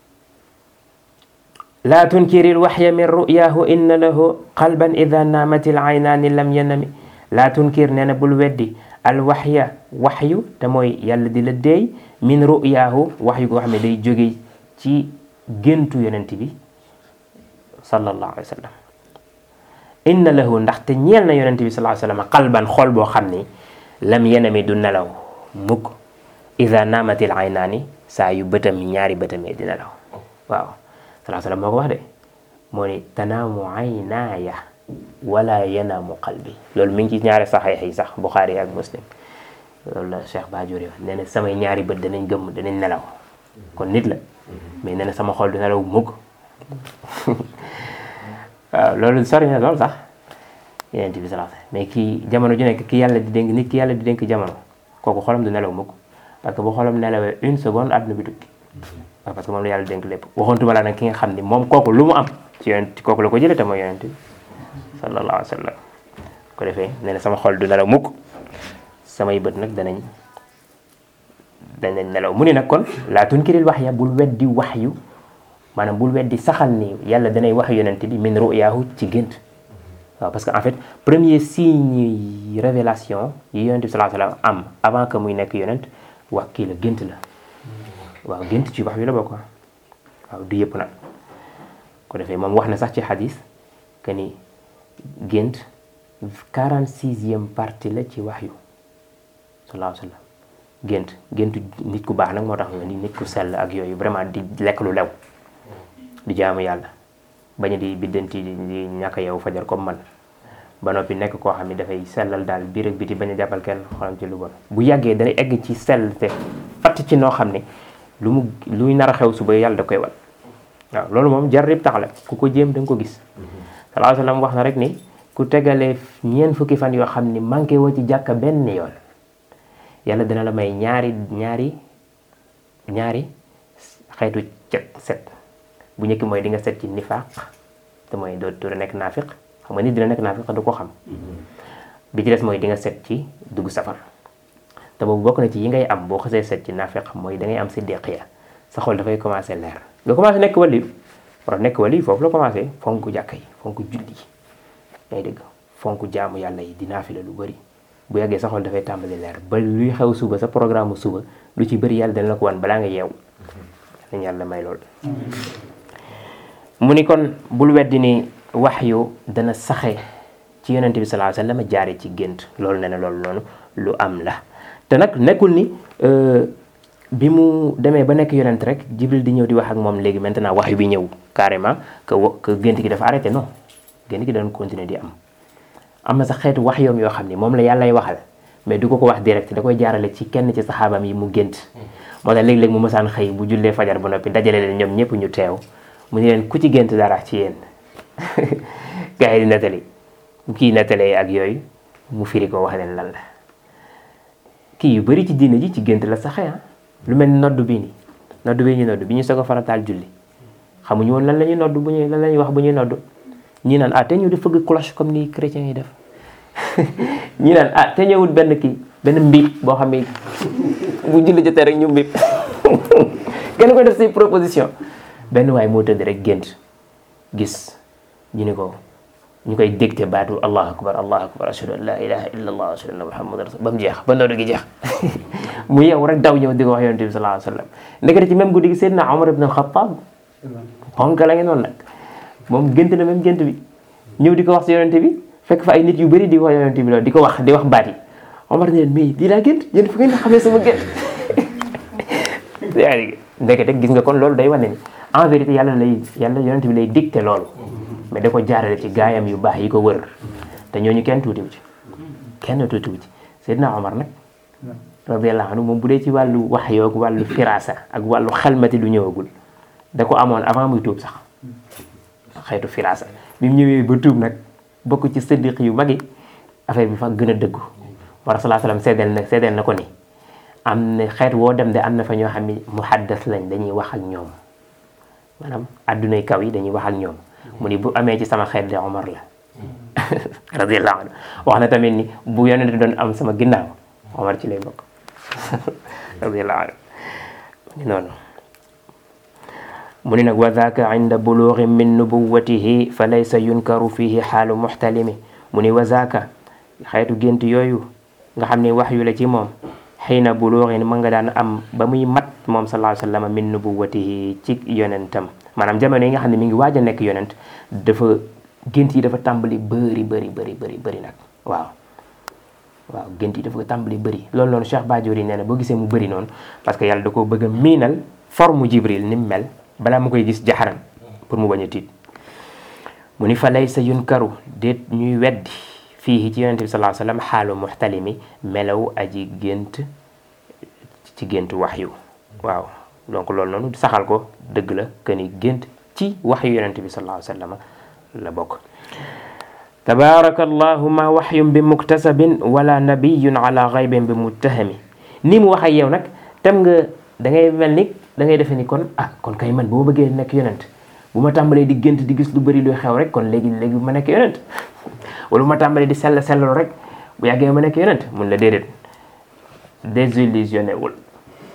laa tunkiri lwaxya min ru'yahu inna lahu qalban ida naamat il aynaani lam yanami laa tunkir nee na bul weddi al waxya waxyu te mooy yàlla di la deey min ru'yahu waxyu goo xam ne day jóge ci géntu yonent bi sallallahu alayhi wa sallam inna lahu ndaxte ñeel na yonent bi sallallahu alayhi wa sallam qalban xol boo xam ni lam yanami du nelaw mukk ida naamatil aynaani saa yu bëtam ñaari bëtamee di nelaw waaw sallallahu alayhi wa sallam moo ko wax de moo ni tanaamu aynaaya wala yanaamu qalbi loolu mi ngi ci ñaari saxiix yi sax Buxaari ak Muslim loolu la Cheikh Bajuri wax nee na samay ñaari bët danañ gëmm danañ nelaw kon nit la mais nee na sama xol du nelaw mukk waaw loolu sori na loolu sax yeneen bi sallallahu alayhi mais kii jamono ju nekk ki yàlla di dénk nit ki yàlla di dénk jamono kooku xolam du nelaw mukk parce que bu xolam nelawee une seconde àdduna bi tukki waaw parce que moom la yàlla dénk lépp waxoontuma la nag ki nga xam ni moom kooku lu mu am ci yonent kooku la ko jëlee te mooy yonent bi sallallahu alayhi wa sallam ko defee nee na sama xol du nelaw mukk samay bët nag danañ danañ nelaw mu ni nag kon laa tunkiril wax ya bul weddi wax yu maanaam bul weddi saxal ni yàlla danay wax yonent bi min ru'yaahu ci gént waaw parce que en fait premier signe yi révélation yi yonent bi sallallahu alayhi wa sallam am avant que muy nekk yonent wax kii la gént la waaw gént ci wax yu la bokk waaw du yëpp nag ko defee moom wax na sax ci xadis que ni gént quarante sixième partie la ci wax yu sallallahu alayhi wa sallam gént géntu nit ku baax nag moo tax nga ni nit ku sell ak yooyu vraiment di lekk lu lew di jaamu yàlla bañ a di biddanti di ñàkk yow fajar comme man ba noppi nekk koo xam ne dafay sellal daal biir ak biti bañ a jàppal kenn xolam ci lu bon bu yàggee dana egg ci sell te fatt ci noo xam ne lu mu luy nar a xew suba yàlla da koy wan waaw loolu moom jar rib tax la ku ko jéem da nga ko gis sallallahu alayhi wa sallam wax na rek ni ku tegalee ñeent fukki fan yoo xam ni manqué woo ci jàkka benn yoon yàlla dina la may ñaari ñaari ñaari xeetu cet set bu njëkk mooy di nga set ci nifaaq te mooy doo doo nekk naafiq xam nga nit dina nekk naafiq du ko xam bi ci des mooy di nga set ci dugg safar te boobu bokk na ci yi ngay am boo xasee set ci naafiq mooy da ngay am siddiqiya sa xol dafay commencé leer nga commencé nekk wali war nekk wali foofu la commencé fonk jàkka yi fonk julli yi ngay dégg fonk jaamu yàlla yi di naafila lu bëri bu yàggee sa xol dafay tàmbali leer ba luy xew suba sa programme suba lu ci bëri yàlla dana la ko wan balaa nga yeew dañ yàlla may lool mu ni kon bul weddi ni wax yu dana saxe ci yonente bi sallallahu alayhi wasallam jaare ci gént loolu ne na loolu noonu lu am la te nag nekkul ni bi mu demee ba nekk yonent rek jibril di ñëw di wax ak moom léegi maintenant wax yu bi ñëw carrément que que gént gi dafa arrêté non gént gi dana continuer di am am na sax xeetu wax yoom yoo xam ni moom la yàllay waxal mais du ko ko wax direct da koy jaarale ci kenn ci saxaabam yi mu gént moo tax léeg-léeg mu mësaan xëy bu jullee fajar ba noppi dajale leen ñoom ñëpp ñu teew mu ne leen ku ci gént dara ci yéen gars yi di nettali kii nettalee ak yooyu mu firi ko wax leen lan la kii yu bëri ci diine ji ci gént la saxee ah lu mel ni noddu bii nii noddu bii ñu noddu bi ñu soog a farataal julli xamuñu woon lan la ñuy noddu bu ñuy lan la ñuy wax bu ñuy noddu ñii naan ah te ñëw di fëgg cloche comme ni chrétiens yi def ñii naan ah te ñëwut benn kii benn mbiip boo xam ne bu julli jotee rek ñu mbiip kenn koy def say proposition benn waay moo tëdd rek gént gis ñu ni ko ñu koy dégte baatu allahu akbar allahu akbar ashhadu an la ilaha illa allah ashhadu anna muhammadan rasul ba mu jeex ba noddu gi jeex mu yeew rek daw ñëw di ko wax yonent bi sallallahu alayhi wa sallam ndekete ci même guddi gi Seydina Omar ibn al-Khattab xonk la ngeen noonu nag moom gént na même gént bi ñëw di ko wax si yonent bi fekk fa ay nit yu bëri di wax yonent bi loolu di ko wax di wax baat yi Omar ne leen mais di laa gént yéen fu ngeen xamee sama gént yaa ngi ndekete gis nga kon loolu day wane ni en vérité yàlla lay yàlla yonent bi lay dicté loolu mais da ko jaarale ci gaayam yu baax yi ko wër te ñooñu kenn tuutiwu ci kenn tuutiwu ci Seydina Omar nag radiyallahu anhu moom bu dee ci wàllu wax yoog wàllu firasa ak wàllu xelmati lu ñëwagul da ko amoon avant muy tuub sax xeetu firasa bi mu ñëwee ba tuub nag bokk ci sëddiq yu mag yi affaire bi fa gën a dëggu war salaa salaam seedeel na seedeel na ko ni am na xeet woo dem de am na fa ñoo xam ni muhaddas lañ dañuy wax ak ñoom maanaam addunay kaw yi dañuy wax ak ñoom mu ni bu amee ci sama xeet de Omar la radiyallahu anhu wax na tamit ni bu yonent doon am sama ginnaaw Omar ci lay bokk radiyallahu anhu ni noonu mu ni nag wa zaaka inda buluugi min nubuwatihi fa laysa yunkaru fihi xaalu muxtalimi mu ni wa zaaka xeetu gént yooyu nga xam ne wax yu la ci moom xiina buluugi ma nga daan am ba muy mat moom sallallahu alayhi wa sallam min nubuwatihi ci yonentam maanaam jamono yi nga xam ne mi ngi waaj a nekk yonent dafa gént yi dafa tàmbali bëri bëri bëri bëri bëri nag waaw waaw gént yi dafa tàmbali bëri loolu noonu Cheikh Badiori nee na boo gisee mu bëri noonu parce que yàlla da koo bëgg a miinal forme Jibril ni mu mel balaa mu koy gis jaxaran pour mu bañ a tiit mu ni fa laysa yunkaru déet ñuy weddi fii ci yonente bi sallallahu alayhi wa sallam xaalu muxtalimi melaw aji gént ci gént waxyu waaw donc loolu noonu saxal ko dëgg la que ni gént ci waxyu yonente bi sallallahu alayhi wa sallam la bokk tabaarakallahu ma waxyun bi muktasabin wala nabiyun ala gaybin bi muttahami ni mu wax ak yow nag tem nga da ngay mel ni da ngay defe ni kon ah kon kay man bu ma bëggee nekk yonent bu ma tàmbalee di gént di gis lu bëri luy xew rek kon léegi léegi ma nekk yonent wala bu ma tàmbalee di sell selllu rek bu yàggee ma nekk yonent mun la déedéet désillusionné wul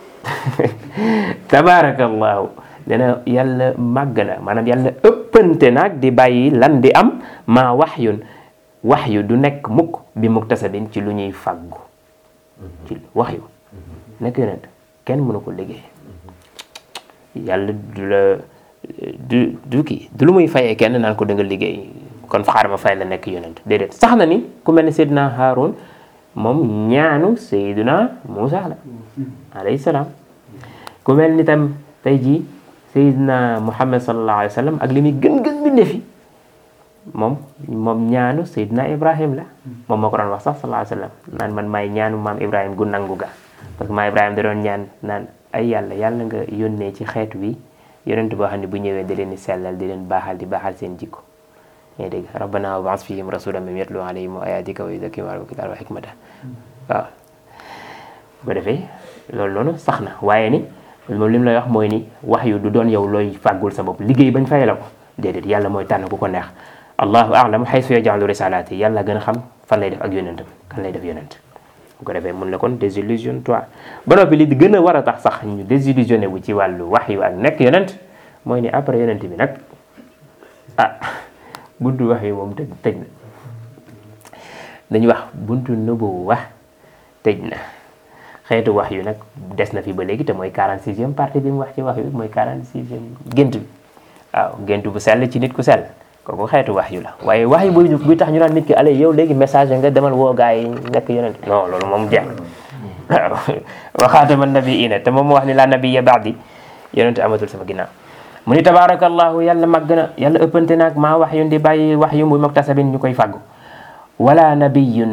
tabaarakallahu dana yàlla màgg na maanaam yàlla ëppante nag di bàyyi lan di am maa waxyun waxyu du nekk mukk bi muktasabin ci lu ñuy fàggu ci waxyu nekk yonent kenn mënu ko liggéey yàlla du la du du kii du lu muy fayee kenn naan ko da nga liggéey kon xaaral ma fay la nekk yonent déedéet sax na ni ku mel ne Seydina Haarun moom ñaanu Seydina Muusa la alayhi salaam ku mel ni tam tey jii Seydina Muhammad sallallahu alayhi wa sallam ak li muy gën gën bi ndefi moom moom ñaanu Seydina Ibrahim la moom moo ko doon wax sax sallallahu alayhi wa sallam naan man maay ñaanu maam Ibrahim gu nangu ga parce que maam Ibrahim da doon ñaan naan ay yàlla yàlla nga yónnee ci xeet wi yonent boo xam ne bu ñëwee da leen di sellal di leen baaxal di baaxal seen jikko yaa dégg rabbana wa baas fihim rasulan min yatlu alayhim wa ayatika wa yuzakkihim wa kitaaba wa hikmata waaw bu defee loolu noonu sax na waaye ni moom li mu lay wax mooy ni wax yu du doon yow looy fàggul sa bopp liggéey bañ fay la ko déedéet yàlla mooy tànn ku ko neex allahu a'lam haythu yaj'alu risalaati yàlla gën a xam fan lay def ak yonentam kan lay def yonent bu ko defee mun la kon désillusionne toi ba noppi li gën a war a tax sax ñu désillusionné wu ci wàllu wax yu ak nekk yonent mooy ni après yonent bi nag ah buntu wax yi moom tëj tëj na dañuy wax buntu nëbbu wax tëj na xeetu wax yu nag des na fi ba léegi te mooy 46e partie bi mu wax ci wax yu mooy 46e gént bi waaw gént bu sell ci nit ku sell kooku xeetu wax yu la waaye wax yu buy buy tax ñu naan nit ki allez yow léegi message nga demal woo gaa yi nekk yonent non loolu moom jeex na waaw waxaatama nabiina te moom mu wax ni laa nabiya baadi yonent amatul sama ginnaaw mu ni tabaarakallahu yàlla màgg na yàlla ëppante naag maa wax yun di bàyyi wax yu muy muktasabin ñu koy fàggu wala nabiyun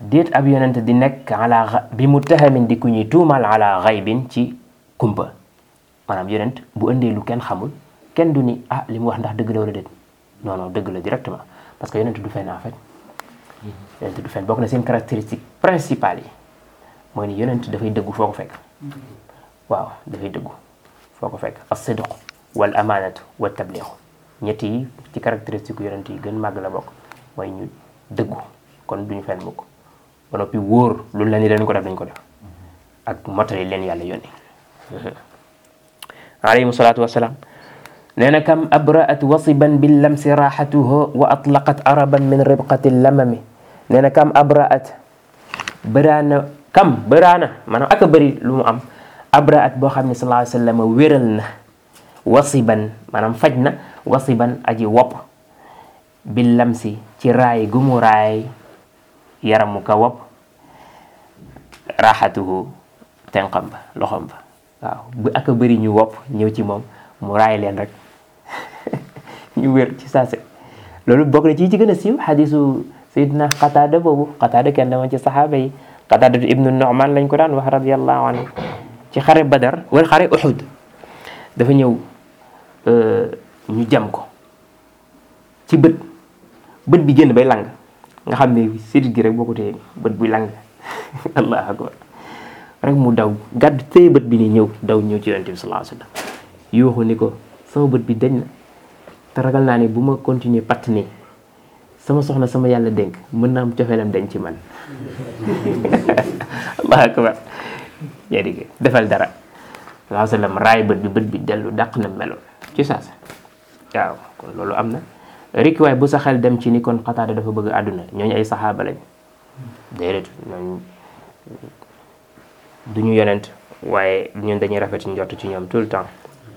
déet ab yonent di nekk ala xa- bi muttahamin di ku ñuy tuumal ala xaybin ci kumpa maanaam yonent bu ëndee lu kenn xamul kenn du ni ah li mu wax ndax dëgg la wala déet non non dëgg la directement parce que yonent du fen en fait yonent du fen bokk na seen caractéristique principale yi mooy ni yonent dafay dëggu foo ko fekk waaw dafay dëggu foo ko fekk as-sidq wal amaanatu wa tabliixu ñett yi ci caractéristique yonent yi gën màgg la bokk mooy ñu dëggu kon duñu fen mukk ba noppi wóor lu la ni dañ ko def dañ ko def ak motali leen yàlla yónni alayhi salaatu wasalaam nee na kam abraat wasiban bil lamsi raaxatuhu wa atlaqat araban min ribqati lamami nee na kam abraat bëraana kam bëraana maanaam aka bëri lu mu am abraat boo xam ne sallallahu alayhi wa sallam wéral na wasiban maanaam faj na wasiban aji wopp bil lamsi ci raay gu mu raay yaramu ka wopp raaxatuhu tenqam ba loxom ba waaw bu aka bëri ñu wopp ñëw ci moom mu raay leen rek ñu wér ci saase loolu bokk na ci ci gën a siiw xadisu sayidna qataada boobu qataada kenn dama ci saxaaba yi qataada ibnu nu'man lañ ko daan wax radiallahu anhu ci xare badar wala xare uxud dafa ñëw ñu jam ko ci bët bët bi génn bay lang nga xam ne sidit gi rek boo ko téye bët buy lang allahu akbar rek mu daw gàdd téye bët bi ni ñëw daw ñëw ci yonent bi sallallahu alayhi wa sallam yuuxu ni ko sama bët bi dañ na te ragal naa ni bu ma continuer patt nii sama soxna sama yàlla dénk mën naa am cofeelam dañ ci man allahu akbar yaa dégg defal dara sallallahu alayhi wa sallam raay bët bi bët bi dellu dàq na meloon ci saasa waaw kon loolu am na rek waaye bu sa xel dem ci ni kon xataada dafa bëgg àdduna ñooñu ay saxaaba lañ déedéet ñooñu du ñu yonent waaye ñun dañuy rafet njort ci ñoom tout le temps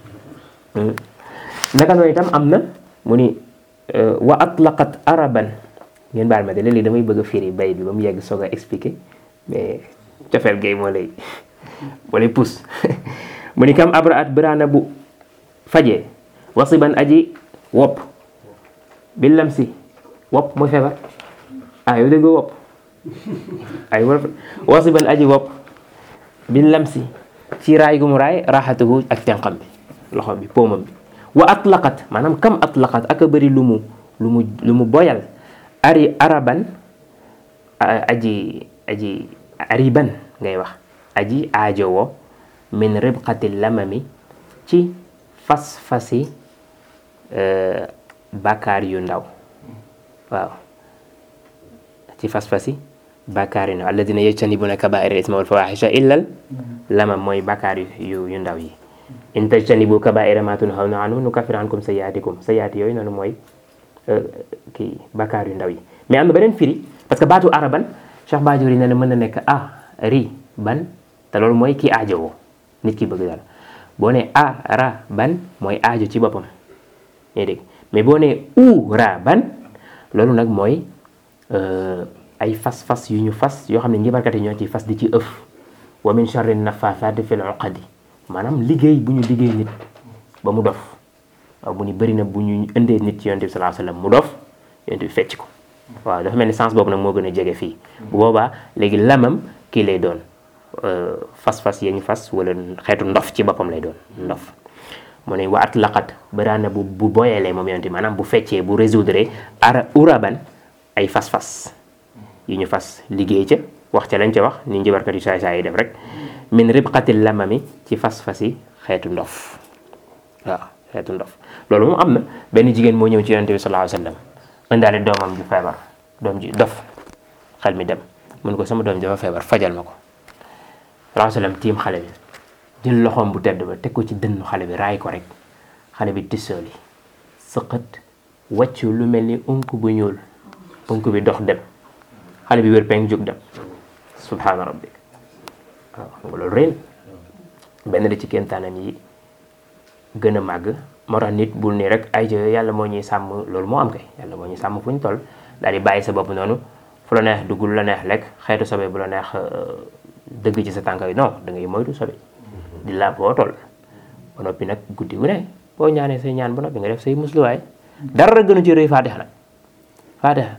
naka noonu itam am na mu ni wa atlaqat araban ngeen baal ma de léeg-léeg damay bëgg a firi bay bi ba mu yegg soog a expliquer mais cofeel gay moo lay moo lay pousse mu ni kam abraat biraana bu fajee wasiban aji wopp bi lamsi wopp mooy feebar ah yow déggoo wopp ay wasiban aji wopp bi lamsi ci raay gu mu raay raxatuhu ak tenqam bi loxo bi poomam bi wa atlaqat maanaam kam atlaqat ak a bëri lu mu lu mu lu mu boyal ari araban aji aji ariban ngay wax aji aajowo min ribqati lamami ci fas-fasi bàkkaar yu ndaw waaw ci fas-fasi bàkkaar yu ndaw alladina yajtanibuna kabaira isma wal fawahisha illal lamam mooy bàkkaar yu yu ndaw yi in tajtanibu kabaira ma tunhawna anhu nukaffir ankum sayyiatikum sayyiati yooyu noonu mooy kii bàkkaar yu ndaw yi mais am na beneen firi parce que baatu araban Cheikh Badiori nee na mën na nekk a ri ban te loolu mooy kii aajowoo nit ki bëgg dara boo ne a ra ban mooy aajo ci boppam ñuy dégg mais boo ne u ra ban loolu nag mooy ay fas-fas yu ñu fas yoo xam ne njibarkat yi ñoo ci fas di ci ëf wa min charri nafaathaati fil uqadi maanaam liggéey bu ñu liggéey nit ba mu dof waaw bu ñu bëri na bu ñu indee nit ci yonent bi sallallahu alayhi wasallam mu dof yonent bi fecc ko waaw dafa mel ni sens boobu nag moo gën a jege fii bu boobaa léegi lamam kii lay doon fas-fas ya ñu fas wala xeetu ndof ci boppam lay doon ndof mu ne wa at laqat baraana bu bu boyalee moom yonent maanaam bu feccee bu résoudre ara uraban ay fas-fas yu ñu fas liggéey ca wax ca lañ ca wax ni njëbarkat yu saay saay yi def rek min ribqatil lamami ci fas-fas yi xeetu ndof waaw xeetu ndof loolu moom am na benn jigéen moo ñëw ci yonent bi sallallahu alayhi wasallam indaale doomam ju feebar doom ji dof xel mi dem mun ko sama doom dafa feebar fajal ma ko sallallahu alayhi wasallam tiim xale bi jël loxoom bu tedd ba teg ko ci dënnu xale bi raay ko rek xale bi tissooli sëqët wàccu lu mel ni unk bu ñuul unk bi dox dem xale bi wér peng jóg dem subhaana rabbik waaw xam nga loolu rëy benn da ci kéemtaanam yi gën a màgg moo tax nit bul nii rek ay yàlla moo ñuy sàmm loolu moo am kay yàlla moo ñuy sàmm fu ñu toll daal di bàyyi sa bopp noonu fu la neex dugg lu la neex lekk xeetu sobe bu la neex dëgg ci sa tànk yi non da ngay moytu sobe di la boo toll ba noppi nag guddi gu ne boo ñaanee say ñaan ba noppi nga def say musluwaay dara gënu ci rëy faatixa nag faatixa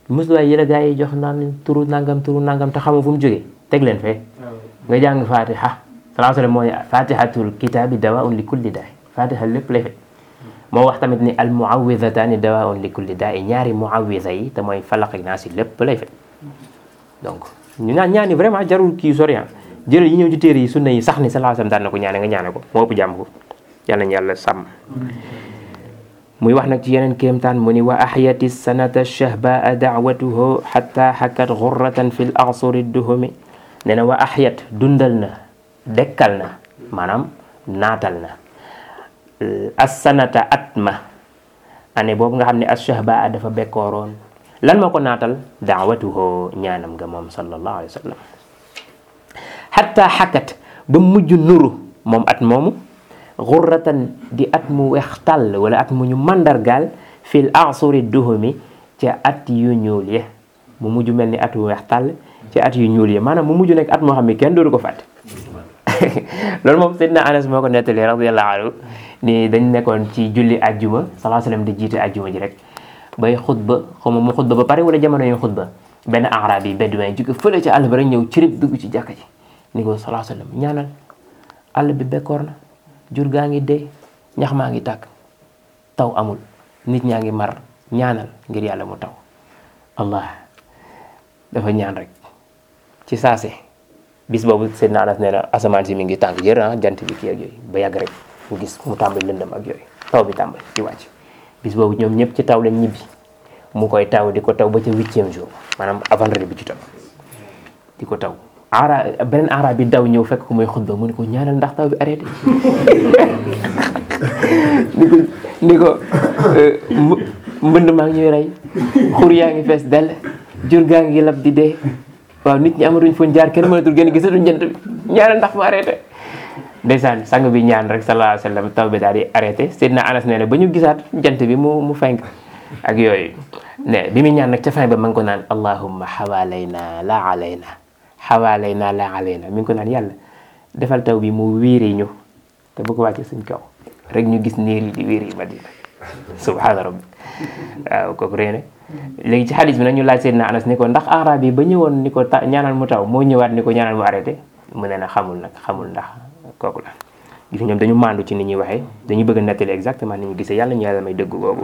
musluwaay yi la gaa yi jox naan turu nangam turu nangam te xamoo fu mu jógee teg leen fee nga jàng fatiha salaa sallam mooy fatihatul kitaabi dawaun li kulli daay fatiha lépp lay fekk moo wax tamit ni al muawidataani dawaun li kulli daay ñaari muawida yi te mooy falaq ak naas yi lépp lay fekk donc ñu ñaan ñaani vraiment jarul kii sorian jëral yi ñëw ci téere yi sunna yi sax ni salaa sallam daan na ko ñaane nga ñaane ko moo ëpp jàmm ko yal nañu yàlla sàmm muy wax nag ci yeneen kéemtaan mu ni wa ahyati sanata shahbaa daawatuhu xatta xakat xurratan fi l arsuri duhumi nee na wa ahyat dundal na dekkal na maanaam naatal na assanata at ma année boobu nga xam ne ashahbaa dafa bekkooroon lan moo ko naatal daawatuhu ñaanam nga moom sallallahu alayhi wa sallam xatta xakat ba mujj nuru moom at moomu xurratan di at mu weex tàll wala at mu ñu mandargaal fil asuri duhumi ca at yu ñuul ye mu mujj mel ni at mu weex tàll ca at yu ñuul ye maanaam mu mujj nekk at moo xam ne kenn dootu ko fàtte loolu moom Seydina Anas moo ko nettali radiyallahu anhu ni dañ nekkoon ci julli ajjuma salaa sallam di jiite ajjuma ji rek bay xutba xaw ma mu xutba ba pare wala jamono yu xutba benn arab yi bédouin jóge fële ca àll ba rek ñëw cirib dugg ci jàkka ji ni ko salaa sallam ñaanal àll bi bekkoor na jur gaa ngi dee ñax maa ngi tàkk taw amul nit ñaa ngi mar ñaanal ngir yàlla mu taw allah dafa ñaan rek ci saase bis boobu Seydina Anas nee na asamaan si mi ngi tàng jër ah jant bi kii ak yooyu ba yàgg rek mu gis mu tàmbali lëndëm ak yooyu taw bi tàmbali di wàcc bis boobu ñoom ñëpp ci taw lañ ñibbi mu koy taw di ko taw ba ca huitième jour maanaam avant bi ci topp di ko taw ara beneen ara bi daw ñëw fekk ko muy xutba mu ne ko ñaanal ndax taw bi arrêté ni ko ni ko mbënd maa ngi ñuy rey xur yaa ngi fees dell jur gaa ngi lab di dee waaw nit ñi amatuñ fuñ jaar kenn mënatul gën gisatuñ jant bi ñaanal ndax mu arrêté ndeysaan sang bi ñaan rek sallallahu alayhi wa sallam taw bi daal di arrêté Seydina Anas nee na ba ñu gisaat jant bi mu mu fenk ak yooyu ne bi mu ñaan nag ca fin ba ma ngi ko naan allahumma xawaalayna la alayna xawaalayna la alayna mi ngi ko naan yàlla defal taw bi mu wiiri ñu te bu ko wàcce suñ kaw rek ñu gis niir yi di wiiri madina subhaana rabbi waaw kooku réene léegi ci xadis bi nag ñu laaj Seydina Anas ni ko ndax arab yi ba ñëwoon ni ko ta ñaanal mu taw moo ñëwaat ni ko ñaanal mu arrêté mu ne na xamul nag xamul ndax kooku la gis ñoom dañu mandu ci ni ñuy waxee dañu bëgg a nettali exactement ni ñu gisee yàlla ñu yàlla may dëgg googu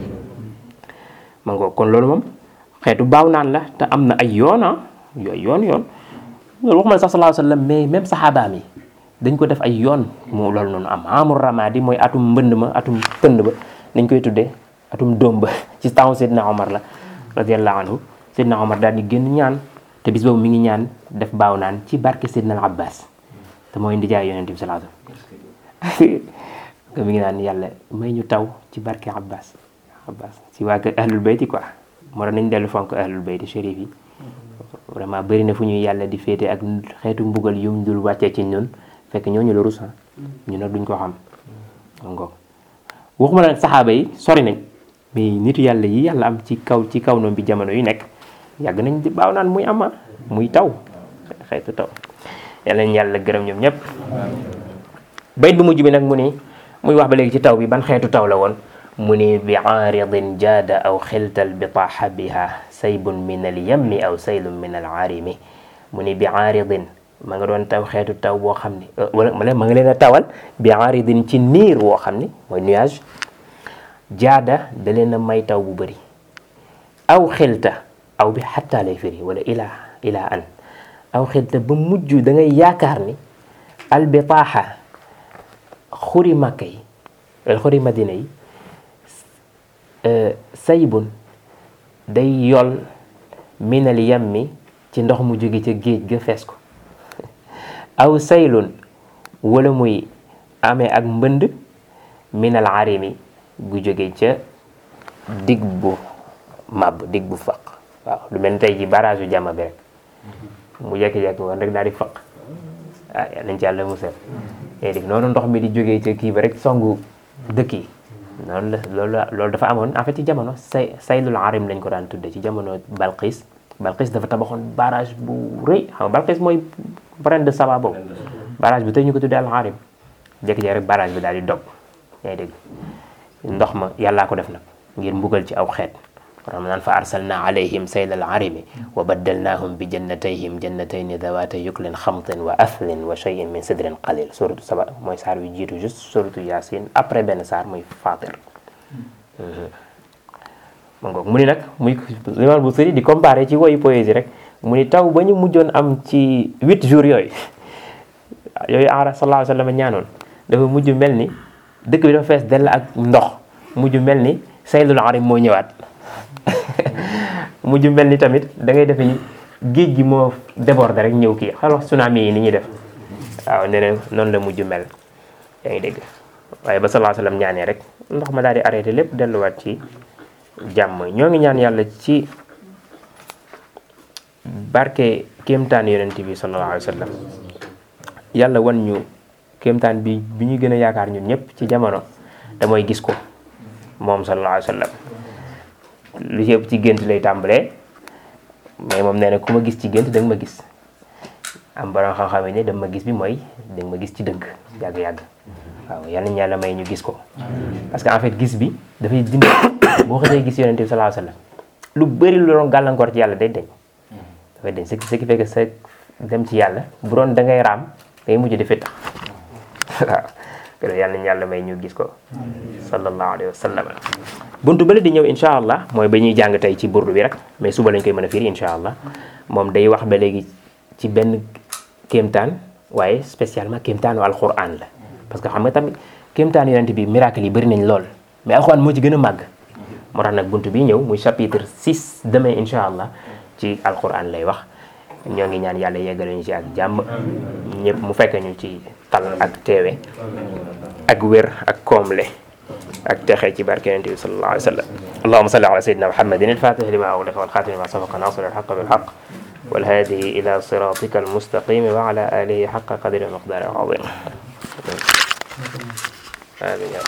ma ngoo kon loolu moom xeetu baaw naan la te am na ay yoon ah yooyu yoon yoon loolu waxuma la sax sallallahu alayhi wa sallam mais même saxaabaam yi dañ ko def ay yoon mu loolu noonu am amul ramadi mooy atum mbënd ma atum pënd ba nañ koy tuddee atum doom ba ci temps Seydina Omar la radiallahu anhu Seydina Omar daal di génn ñaan te bis boobu mi ngi ñaan def baaw naan ci barke Seydina al Abbas te mooy ndijaay yonent bi sallallahu alayhi wasallam mi ngi naan yàlla may ñu taw ci barke Abbas Abbas ci waa kër ahlul bayti quoi moo tax nañ dellu fonk ahlul bayti chérif yi vraiment bëri na fu ñuy yàlla di féete ak xeetu mbugal yum dul wàccee ci ñun fekk ñooñu la rus ñu nag duñ ko xam ngoog waxuma la nag saxaaba yi sori nañ mais nitu yàlla yi yàlla am ci kaw ci kaw noonu bi jamono yu nekk yàgg nañ di baaw naan muy ama muy taw xeetu taw yàlla nañ yàlla gërëm ñoom ñëpp bayit bu mujj bi nag mu ni muy wax ba léegi ci taw bi ban xeetu taw la woon mu ni bi aaridin jaada aw xiltal bitaaxa biha saybun min al yammi aw saylun min al aarimi mu ni bi aaridin ma nga doon taw xeetu taw boo xam ni wala ma nga leen a tawal bi aaridin ci niir woo xam ni mooy nuage jaada da leen a may taw bu bëri aw xilta aw bi xatta lay firi wala ilaa ilaa an aw xilta ba mujj da ngay yaakaar ni albitaaxa xuri màkka yi xuri madina yi saybun day yol minal yammi ci ndox mu jóge ca géej ga fees ko aw saylun wala muy amee ak mbënd minal arimi gu jóge ca dig bu màbb dig bu faq waaw lu mel ni tey ji barrage yu jàmma bi rek mu jekki-jekki woon rek daal di faq ah nañ ci yàlla musal léegi noonu ndox mi di jógee ca kii ba rek songu dëkk yi noonu la loolu loolu dafa amoon en fait ci jamono say saylul arim lañ ko daan tudde ci jamono Balqis Balqis dafa tabaxoon barrage bu rëy xam nga Balqis mooy reine de Saba boobu barrage bi tey ñu ko tuddee al arim jékki-jékki rek barrage bi daal di dog yaa ngi dégg ndox ma yàllaa ko def nag ngir mbugal ci aw xeet ram naan fa arsalna alayhim sayla al-arimi wa baddalnahum bi jannatayhim jannatayni dawata yuklin xamtin wa athlin wa shay'in min sidrin qalil suratu saba mooy saar wi jiitu juste suratu yasin après benn saar muy fatir ma ngoog mu ni nag muy limaam bu sëri di comparé ci woyu poésie rek mu ni taw ba ñu mujjoon am ci huit jours yooyu yooyu ara sallallahu alayhi wa sallam ñaanoon dafa mujj mel ni dëkk bi dafa fees dell ak ndox mujj mel ni saylul arim moo ñëwaat mujj mel ni tamit da ngay defe ni géej gi moo déborde rek ñëw kii xal wax tsunami yi ni ñuy def waaw nee na noonu la mujj mel yaa ngi dégg waaye ba sallallahu alayhi wa sallam ñaanee rek ndox ma daal di arrêté lépp delluwaat ci jàmm ñoo ngi ñaan yàlla ci barke kéemtaan yonent bi sallallahu alayhi wa sallam yàlla wan ñu kéemtaan bi bi ñu gën a yaakaar ñun ñëpp ci jamono te mooy gis ko moom sallallahu alayhi wa sallam lu ci ëpp ci gént lay tàmbalee mais moom nee na ku ma gis ci gént da nga ma gis am borom xam-xam yi ne da ma gis bi mooy da nga ma gis ci dëgg yàgg-yàgg waaw yal nañu yàlla may ñu gis ko parce que en fait gis bi dafay dindi boo xasee gis yonent bi sallallahu alayhi wa sallam lu bëri lu doon gàllankoor ci yàlla day deñ dafay deñ ce qui fait que sa dem ci yàlla bu doon da ngay raam day mujj di fittax waaw kon yal nañu yàlla may ñu gis ko sallallahu alayhi wa sallam buntu bële di ñëw incha allah mooy ba ñuy jàng tey ci burdu bi rek mais suba lañ koy mën a firi incha allah moom day wax ba léegi ci benn kéemtaan waaye spécialement kéemtaanu alquran la parce que xam nga tamit kéemtaan yonent bi miracle yi bëri nañ lool mais alxuraan moo ci gën a màgg moo tax nag bunt bi ñëw muy chapitre 6 demain incha allah ci alxuraan lay wax ñoo ngi ñaan yàlla yeggale ñu ci ak jàmm ñëpp mu fekk ñu ci tal ak teewe ak wér ak koomle ak texe ci barke yonent bi sallallahu alayhi wa sallam allahuma salli ala sayyidina muhammadin alfatih lima ughliqa walxatimi ma sabaqa nasir alxaq bilxaq والهادي إلى صراطك المستقيم وعلى آله حق قدر المقدار العظيم آمين يا رب